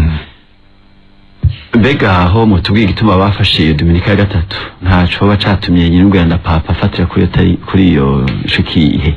mbega aho mutubwiye igituma bafashe iyo dominika ya gatatu ntaco baba catumye nyir'urwanda papa afatira kuri iyo tari- kuri iyo shukihe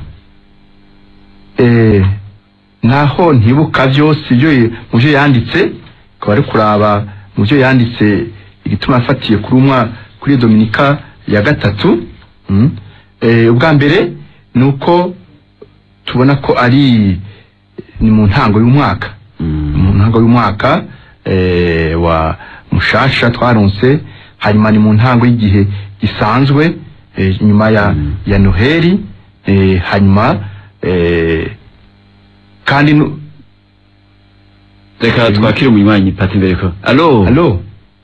eh, naho ntibuka byose ibyo ye- mu byo yanditse akaba ari kuraba mu byo yanditse igituma yafatiye kuri umwa kuri iyo dominika ya gatatu mm. eh, ubwa mbere ni uko tubona ko ari ni mu ntango y'umwaka mu ntango y'umwaka eh, wa mushasha twaronse hanyuma ni mu ntango y'igihe gisanzwe eh, nyuma ya, Mm. ya noheli eh, hanyuma eh, kandi nu- reka twakire umunywanyi pati imbere ko alo alo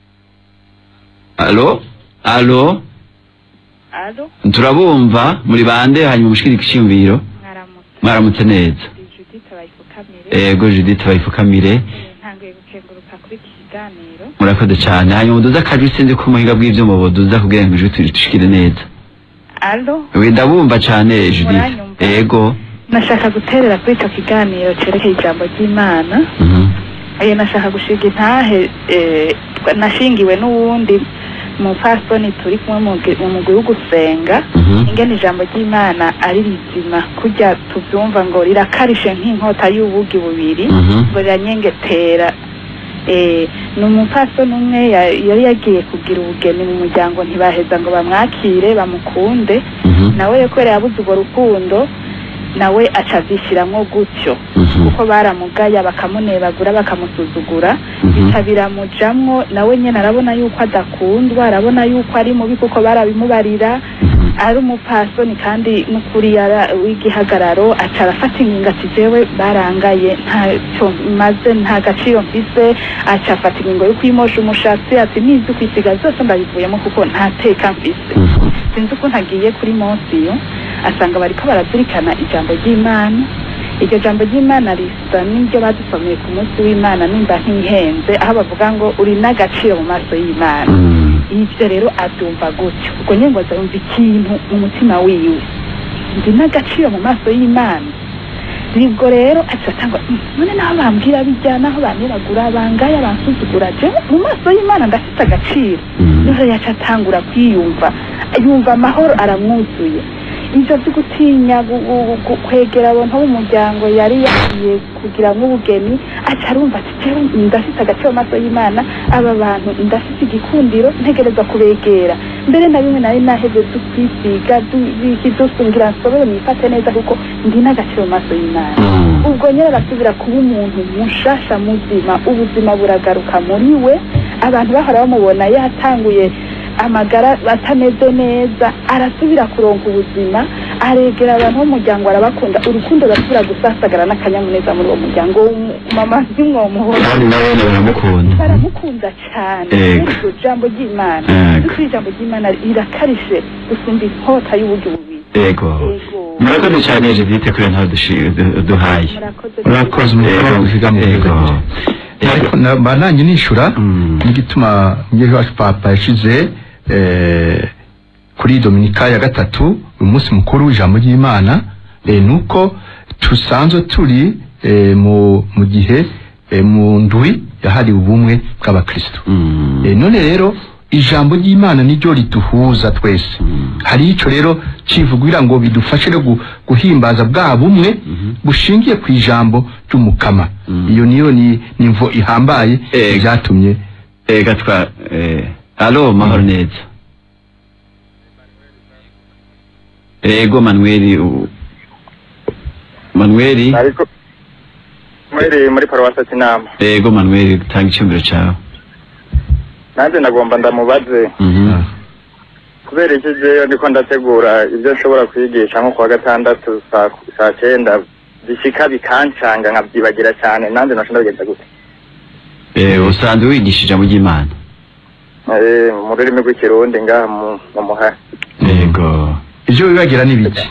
alo alo Alo, turabumva muri bande hanyuma mushikire igishimviro mwaramutse. mwaramutse neza Ndi Judith Bayifukamire. ego judith bayifukamire Eh, Ntanguye gukenguruka kuri iki kiganiro. murakoze cyane hanyuma muduze akajwi sinzi ko umuhinga bw'ivyuma boduza kugira ngo ijwi turishikire neza Alo, we ndabumva cyane judith Muranyumva? ego nashaka guterera kuri icyo kiganiro cerekeye ijambo ry'Imana. Mhm. Eh, nashaka gushiga intahe eh, twa- nashingiwe n'uwundi mupfasoni turi kumwe mu gi- mu mugwi wo gusenga Mhm. ingene ijambo ry'Imana ari rizima kurya tubyumva ngo rirakarishe nk'inkota y'ubugi bubiri Mhm. ngo riranyengetera Eh, ni umupfasoni umwe ya- yari yagiye kugira ubugeni mu muryango ntibaheza ngo bamwakire bamukunde Mhm. nawe rero kubera yabuze urwo rukundo nawe aca avyishiramwo gutyo Mhm. kuko baramugaya bakamunebagura bakamusuzugura Mhm. bica biramujamwo nawe nyene arabona yuko adakundwa arabona yuko ari mubi kuko barabimubarira Mhm. ari umupfasoni kandi n'ukuri yara w'igihagararo aca arafata ingingo ati jewe barangaye ntacyo maze nta gaciro mfise aca afata ingingo yo kwimosha umushatsi ati nizi kwisiga zose ndabivuyemo kuko nta teka mfise Mhm. sinzi ukuntu agiye kuri monsiyo asanga bariko barazirikana ijambo ry'imana iryo jambo ry'imana risa n'iryo badusomeye ku munsi w'imana nimba ntihenze aho bavuga ngo uri n'agaciro mu maso y'imana Mhm. ivyo rero abyumva gutyo ubwo nyine ngo azumva ikintu mu mutima wiwe ndi n'agaciro mu maso y'imana nibwo rero aca atangwa "Mm, none naho bambwira bijya naho baniragura bangaya bansuzugura je mu maso y'imana ndafite agaciro Mhm. niho yaca atangura kwiyumva yumva amahoro aramwuzuye ivyo vyo gutinya gu- gu- gu- kwegera abantu b'umuryango yari yagiye kugira nk'ubugeni aca arumva ati jewe ndafite agaciro mu maso y'imana aba bantu ndafite igikundiro ntegereza kubegera mbere na bimwe nari naheze dukwisiga dusungira nsobere mwifate neza kuko ndi n'agaciro mu maso y'imana Mhm. ubwo nyine arasubira kuba umuntu mushasha muzima ubuzima buragaruka muri we abantu bahora bamubona yatanguye amagara atameze neza arasubira kuronka ubuzima aregera abantu b'umuryango arabakunda urukundo rurasubira gusasagara n'akanyamuneza muri uwo muryango mama zimwomuhora kandi nawe baramukunda baramukunda cyane Ego. muri iryo jambo ry'imana Ego. kuko ijambo ry'imana rirakarishye gusumba inkota y'uburyo bubiri yego Ego. murakoze cyane judite kuri ntawe duhaye murakoze urakoze umukobwa Ego. uzigamye Ego. ariko na- mba nanjye nishura Mm. n'igituma ngeri wacu papa yashize eh, kuri dominika ya gatatu uyu munsi mukuru w'ijambo ry'imana eh, nuko tusanzwe turi eh, mu mu gihe eh, mu ndwi yahariwe ubumwe bw'abakristo Mhm. Eh, none rero ijambo ry'imana niryo riduhuza twese Mm. hari ico rero kivugira ngo bidufashe no gu- guhimbaza bwa bumwe Mhm. bushingiye ku ijambo ry'umukama Mm. iyo niyo ni nimvo ihambaye Ego. byatumye ega twa eh, alo mahoro neza ego manueli u- manueli ariko muri muri paruwasi kinama ego manueli tanga icyumviro cyawe nanjye nagomba ndamubaze Mhm. kubera iki jewe ndiko ndategura ibyo nshobora kwigisha nko kuwa gatandatu saa saa cyenda bishika bikancanga nkabyibagira cyane nanjye nasho ndabigenza gute Eh, usanzwe wigisha ijambo ry'imana Eh, mu rurimi rw'ikirundi ngaha mu mu muhari ego ivyo bibagira n'ibiki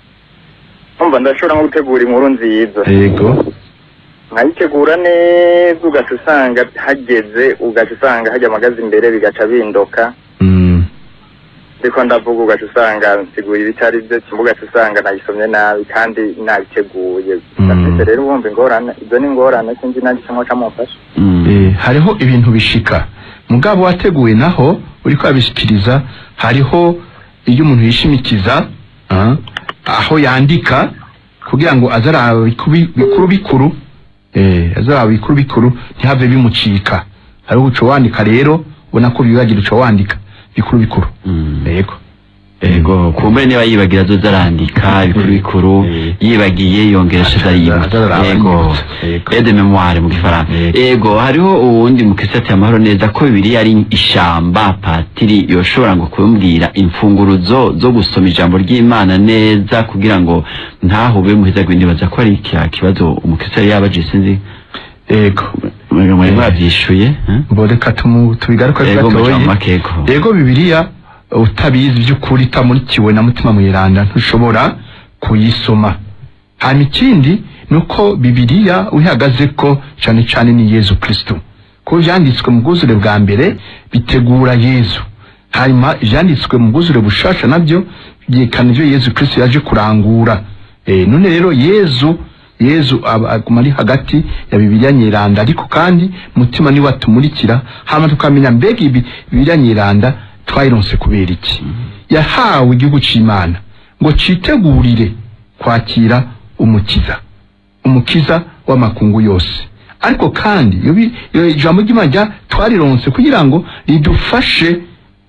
umva ndashobora nko gutegura inkuru nziza yego nkayitegura neza ugaca usanga hageze ugaca usanga hajya amagazi imbere bigaca bindoka Mm. ndiko ndavuga ugaca usanga nsigura ibitari byo kimwe ugaca usanga nayisomye nabi kandi nabiteguye Mm. gafite rero wumva ingorane izo ni ingorane sinzi nanjye cyangwa camufasha Mm. Eh, hariho ibintu bishika mugabo wateguwe naho uriko abishikiriza hariho iyo umuntu yishimikiza ah, aho yandika kugira ngo azaraba bikubi- bikuru bikuru eh, azaraba bikuru bikuru ntihave bimucika hariho uco wandika rero ubona ko bibagira uco wandika bikuru bikuru Mm. yego ego kumbure niba yibagira azoza arandika ibikuru bikuru Eh. yibagiye yongeresha Aza- azayibutsa azaraba ego yibutsa. Ego. aide memoire mu gifaransa Ego. ego hariho uwundi mukristo ati amahoro neza ko bibiri ari ishamba patiri yoshobora ngo kumbwira imfunguruzo zo gusoma ijambo ry'imana neza kugira ngo ntahube muhezagwe nibaza ko ari kya kibazo umukristo yari yabaje sinzi yego mwari Eh. mwabyishuye eh? boreka tumu tubigaruka ego mu gatoye jambo makeko yego bibiliya utabizi by'ukuri itamurikiwe na mutima mweranda ntushobora kuyisoma hanyuma ikindi ni uko bibiliya uyihagaze ko cyane cyane ni yezu kristo kuko ibyanditswe mu bwuzure bwa mbere bitegura yezu hanyuma ibyanditswe mu bwuzure bushasha nabyo byerekana ibyo yezu kristo yaje kurangura Eh, none rero yezu yezu aba- aguma ari hagati ya bibiliya nyeranda ariko kandi mutima niwe atumurikira hama tukamenya mbega ibi bibiliya nyeranda twayironse kubera iki yahawe igihugu c'imana ngo citegurire kwakira umukiza umukiza w'amakungu yose ariko kandi iyo bi- iyo ijambo ry'imana rya- twarironse kugira ngo ridufashe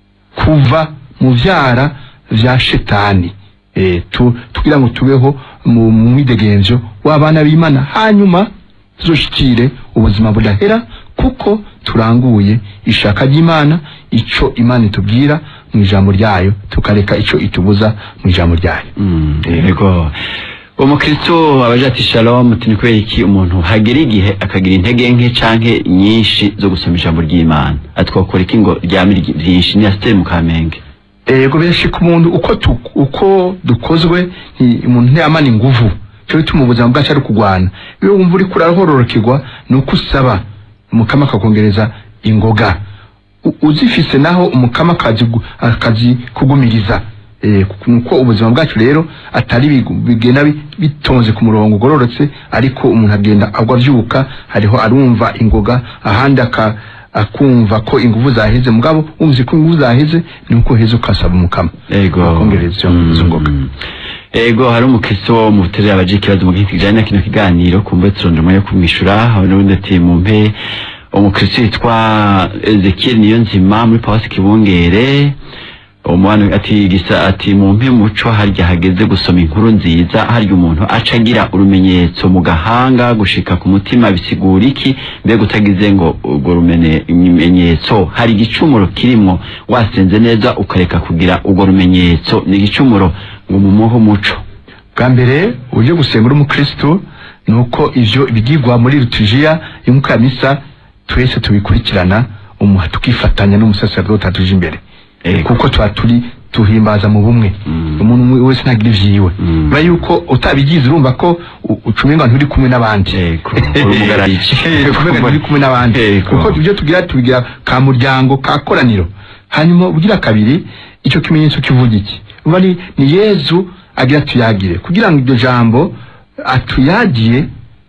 kuva mu vyara vya shetani e, tu, tugira ngo tubeho mu mu mwidegemvyo w'abana b'imana hanyuma tuzoshikire ubuzima budahera kuko turanguye ishaka ry'imana ico imana itubwira mu ijambo ryayo tukareka ico itubuza mu ijambo ryayo Mm, yego umukristo abaje ati shalom ati ni kubera iki umuntu hagera igihe akagira intege nke canke nyinshi zo gusoma ijambo ry'imana ati twakora iki ngo ryame ry- vyinshi ni asiteri mu kamenge ego birashika umuntu uko tu, uko dukozwe nti- umuntu ntiyamana inguvu cyo bituma ubuzima bwacu ari kugwana iyo wumva uri kurahororokerwa ni uko usaba umukama akakongereza ingoga U- uzifise naho umukama akazi gu- akazi kugumiriza Eh, kuko- nuko ubuzima bwacu rero atari bigu- bigenda bi- bitonze ku murongo ugororotse ariko umuntu agenda agwa avyuka hariho arumva ingoga ahandi aka akumva ko inguvu zaheze mugabo wumvise ko inguvu zaheze nuko heza ukasaba umukama yego akongereza izo- izo ngoga Mm. ego hari umukristo wo mu buterere abaje ikibazo mu gihe kijanye na kino kiganiro kumbe turondera yo kumwishura hari n'ubundi ati mumpe umukristo yitwa Ezekiel niyo nzima muri Pawasi Kibungere umwana ati gisa ati mumpe muco harya hageze gusoma inkuru nziza harya umuntu aca agira urumenyetso mu gahanga gushika ku mutima bisigura iki mbega utagize ngo urwo rumene- rumenyetso hari igicumuro kirimwo wasenze neza ukareka kugira urwo rumenyetso ni igicumuro ngo mumuhe umuco bwa mbere uburyo gusenga uri umukristo ni uko ivyo bigirwa muri liturujia y'umwuka ya misa twese tubikurikirana umuha tukifatanya n'umusaserodoti atuje imbere Ego. kuko tuba turi tuhimbaza mu bumwe Mm. umuntu umwe wese ntagira ivyiwe Mm. biba yuko utabigize urumva ko u- ucumenga nturi kumwe n'abandi Ego, uri umugararici. Eh, kumenga nturi kumwe n'abandi Ego. kuko ibyo tugira tubigira ka muryango ka koraniro hanyuma ugira kabiri icyo kimenyetso kivuga iki uba ni, ni yezu agira tuyagire kugira ngo iryo jambo atuyagiye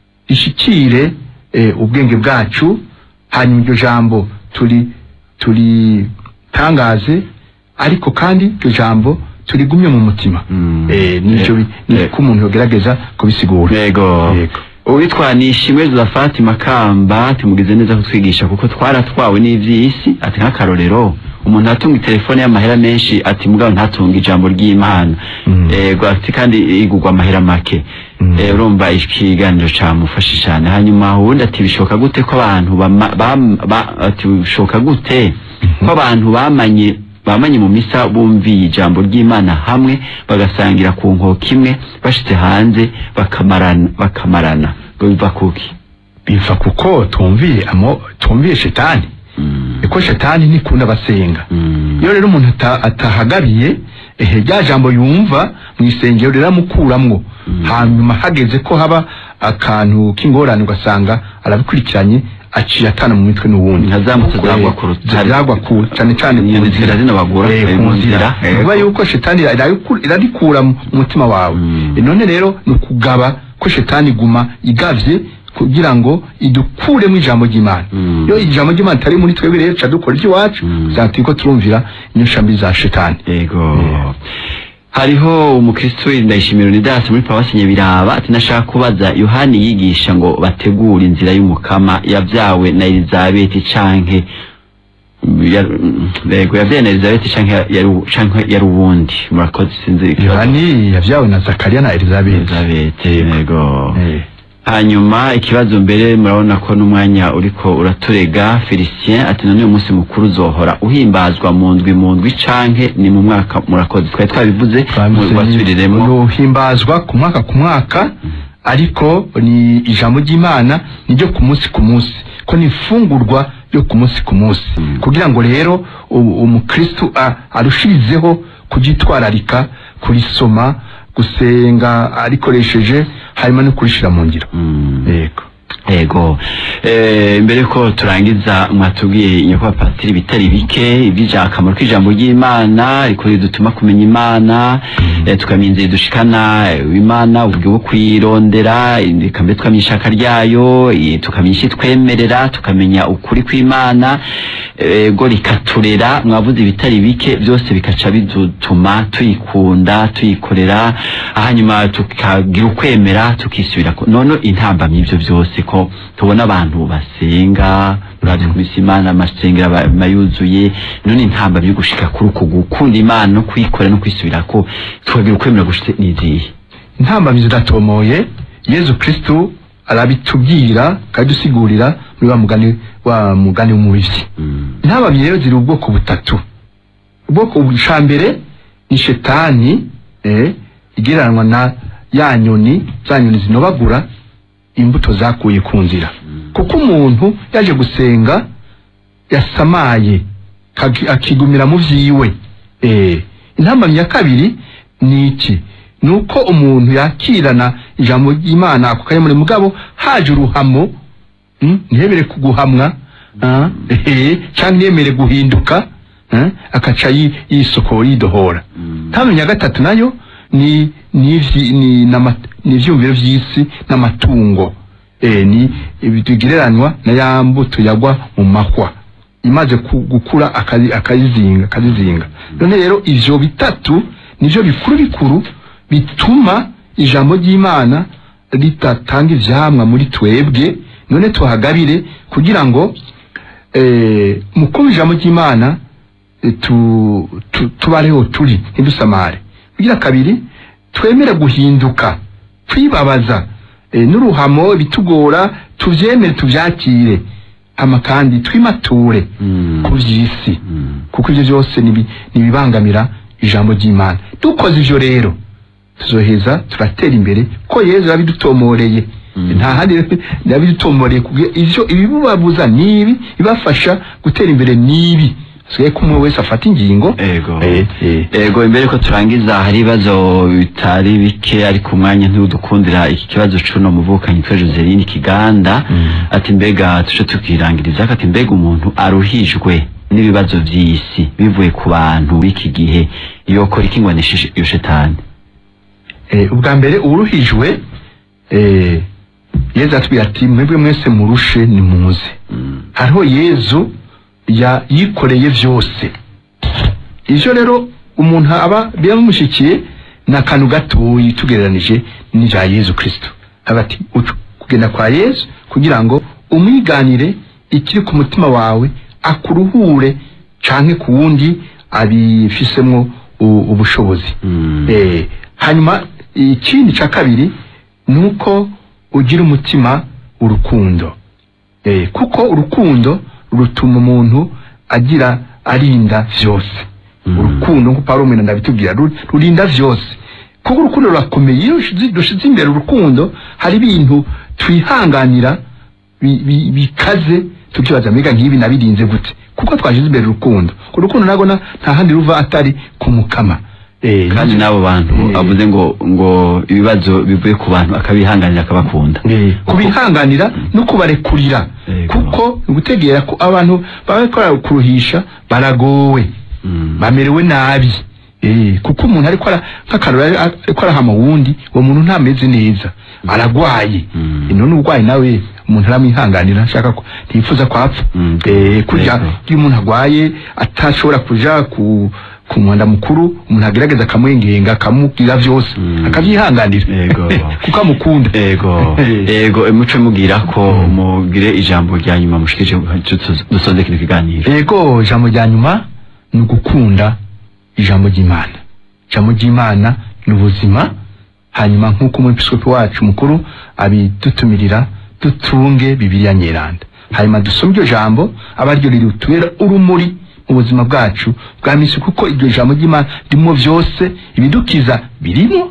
rishikire eh, ubwenge bwacu hanyuma iryo jambo turi turitangaze ariko kandi iryo jambo turigumye mu mutima Mm. eh, nicyo bi- Eh, niko umuntu yogerageza kubisigura yego Yego. uwitwa nishimwe zafati makamba tumugize neza kutwigisha kuko twaratwawe n'ivy'isi ati nk'akarorero umuntu atunga telefone y'amahera menshi ati mugabo ntatunga ijambo ry'imana Mm. yego ati kandi igurwa amahera make Mm. Eh, urumva ikiganiro camufashe cyane hanyuma ubundi ati bishoboka gute ko abantu bama- bam- ba- ati bishoboka gute ko abantu bamanye bamanye mu misa bumviye ijambo ry'imana hamwe bagasangira ku nkoko imwe bashitse hanze bakamarana bakamarana ngo biva kuki biva kuko tumviye amo tumviye shetani Mm, iko shetani ntikunda abasenga mm, iyo rero umuntu ata- atahagabiye ehe rya jambo yumva mu isengero riramukuramwo Mm. hanyuma hageze ko haba akantu k'ingorane ugasanga arabikurikiranye aciye atana mu mitwe n'uwundi Nka za moto Kuko, zagwa eh, ku rutare. zagwa ku cyane cyane ku Inyoni nzira. zira zinabagura, Eh, eh, ku mu nzira nzira, eh, bivuga ko- yuko shetani irayiku- irarikura mu mutima wawe Mm. Eh, none rero ni ukugaba ko shetani iguma igavye kugira ngo idukuremo ijambo ry'imana Mm. iyo ijambo ry'imana itari muri twebwe rero tuca dukora iry'iwacu Mm. uzaba turiko turumvira inyosha mbi za shetani yego Yeah. hariho umukristo ndayishimira Unidas muri Paruwasi Nyabiraba ati nashaka kubaza Yohani yigisha ngo bategura inzira y'umukama yavyawe na Elizabeth canke yar- yego yavyawe na Elizabeth canke yari canke yari uwundi murakoze sinzi ikibazo. yohani yavyawe na zakariya na elizabeth Elizabeth Yego. yego Eh, hanyuma ikibazo mbere murabona ko n'umwanya uriko uraturega Felicien ati none uyu munsi mukuru uzohora uhimbazwa mu ndwi mu ndwi canke ni mu mwaka murakoze twari twabivuze twabivuze ni- mubasubiriremo uhimbazwa ku mwaka ku mwaka ariko ni ijambo ry'imana niryo ku munsi ku munsi ko ni ifungurwa ryo ku munsi ku munsi Mm. kugira ngo rero u- umukristu a- arushirizeho kuryitwararika kurisoma gusenga arikoresheje hanyuma no kurishira mu ngiro Mm. yego Ego eh, mbere ko turangiza mwatubwiye nyakubahwa patiri bitari bike iby'ija akamaro k'ijambo ry'Imana riko ridutuma kumenya Imana eh, tukamenya inzira dushikana eh, Imana uburyo bwo kwirondera reka mbere tukamenya ishaka ryayo eh, tukamenya icyo twemerera tukamenya ukuri kw'Imana ego rikaturera mwavuze ibitari bike byose bikaca bidutuma tuyikunda tuyikorera hanyuma tukagira ukwemera tukisubira ku- none intambamyi ibyo byose ko yuko tubona abantu basenga urazi ku misi imana amasengero aba- aba yuzuye none intamba byo gushika kuri uku gukunda imana no kuyikora no kwisubirako tukagira ukwemera gushitse n'izihe intambamyi ziratomoye yezu kristu arabitubwira akadusigurira muri wa mugani wa mugani w'umubisi Mm. intambamyi rero ziri ubwoko butatu ubwoko bwa mbere ni shetani eh, igereranwa na ya nyoni za nyoni zinobagura imbuto zakuye ku nzira kuko umuntu yaje gusenga yasamaye kagi- akigumira mu vyiwe eh, intambamyi ya kabiri ni iki ni uko umuntu yakirana ijambo ry'imana ako kanya muri mugabo haje uruhamo mm, ntiyemere kuguhamwa ah, ehe, cyangwa ntiyemere guhinduka eh, akaca yi- yisokora yidohora Mm. intambamyi ya gatatu nayo ni ni ivyi- ni n'ama- ni ivyumviro vy'isi n'amatungo eh, ni bigereranywa na ya mbuto yagwa mu mahwa imaze ku- gukura akazi- akayizinga akazizinga none rero ivyo bitatu nivyo bikuru bikuru bituma ijambo ry'imana ritatanga ivyamwa muri twebwe none tuhagabire kugira ngo eh, mu kumva ijambo ry'imana eh, tu, tu, tubareho turi ntidusamare kugira kabiri twemere guhinduka twibabaza eh, n'uruhamo bitugora tuvyemere tuvyakire ama kandi twimature Mm. ku vy'isi Mm. kuko ivyo vyose nibi- nibibangamira ijambo ry'imana dukoze ivyo rero tuzoheza turatera imbere ko yezu yabidutomoreye Mm. nta handi yabidutomoreye kubwira ivyo ibibubabuza nibi ibafasha gutera imbere nibi sigaye ko umwe wese afata ingingo ego Eh, eh. ego imbere ko turangiza hari ibibazo bitari bike ariko umwanya ntiwudukundira iki kibazo cuno muvukanyi twe Joseline Kiganda Mm. ati mbega tuje tukirangiriza ati mbega umuntu aruhijwe n'ibibazo vy'isi bivuye ku bantu b'iki gihe yokora iki ngo aneshe iyo shetani Eh, ubwa mbere uruhijwe eh, yezu atubwira ati mwebwe mwese murushe nimuze Mm. hariho yezu ya yikoreye vyose ivyo rero umuntu aba biramumushikiye ni akantu gatoyi tugereranije n'ivya yezu kristo aba ati ucu kugenda kwa yezu kugira ngo umwiganire ikiri ku mutima wawe akuruhure canke ku wundi abifisemwo u- ubushobozi Mm. Eh, hanyuma ikindi ca kabiri ni uko ugira umutima urukundo eh, kuko urukundo rutuma umuntu agira arinda vyose Mm. urukundo nkuko Pawulo mwene ndabitubwira ru- rurinda vyose kuko urukundo rurakomeye iyo rushize- dushize imbere urukundo hari ibintu twihanganira bi- bi- bikaze tukibaza mbega nk'ibi nabirinze gute kuko twashize imbere urukundo urukundo nago na- nta handi ruva atari kumukama eh, kandi n'abo bantu Eh. avuze ngo ngo ibibazo bivuye ku bantu akabihanganira akabakunda Eh, kubihanganira no kubarekurira Yego. kuko ni gutegera ko abantu baba bariko kuruhisha baragowe Mm. bamerewe nabi eh, kuko umuntu ariko ara nk'akarora ari- ariko arahama wundi uwo muntu ntameze neza aragwaye Mm. Eh, none urwaye nawe umuntu aramwihanganira ashaka ko ntiyifuza ko apfa Mm. eh, kurya Yego. iyo umuntu agwaye atashobora kuja ku ku mwanda mukuru umuntu agerageza akamwengenga akamubwira vyose Mm. akavyihanganira Yego. kuko amukunda ego Eh. ego muce mubwira ko mugire ijambo rya nyuma mushikije dusoze kino kiganiro ego ijambo rya nyuma ni ugukunda ijambo ry'imana ijambo ry'imana ni ubuzima hanyuma nk'uko umwepiskopi wacu mukuru abidutumirira dutunge bibiliya nyeranda hanyuma dusome iryo jambo aba ryo rirutubera urumuri mu buzima bwacu bwa misi kuko iryo jambo ry'imana ririmo vyose ibidukiza birimo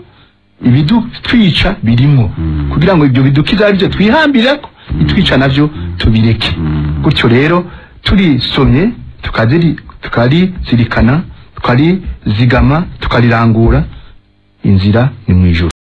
ibidutwica birimo Mm. kugira ngo ibyo bidukiza ari byo twihambirako bitwica navyo tubireke Mm. gutyo rero turisomye tukaziri tukarizirikana tukarizigama tukarirangura inzira ni mu ijuru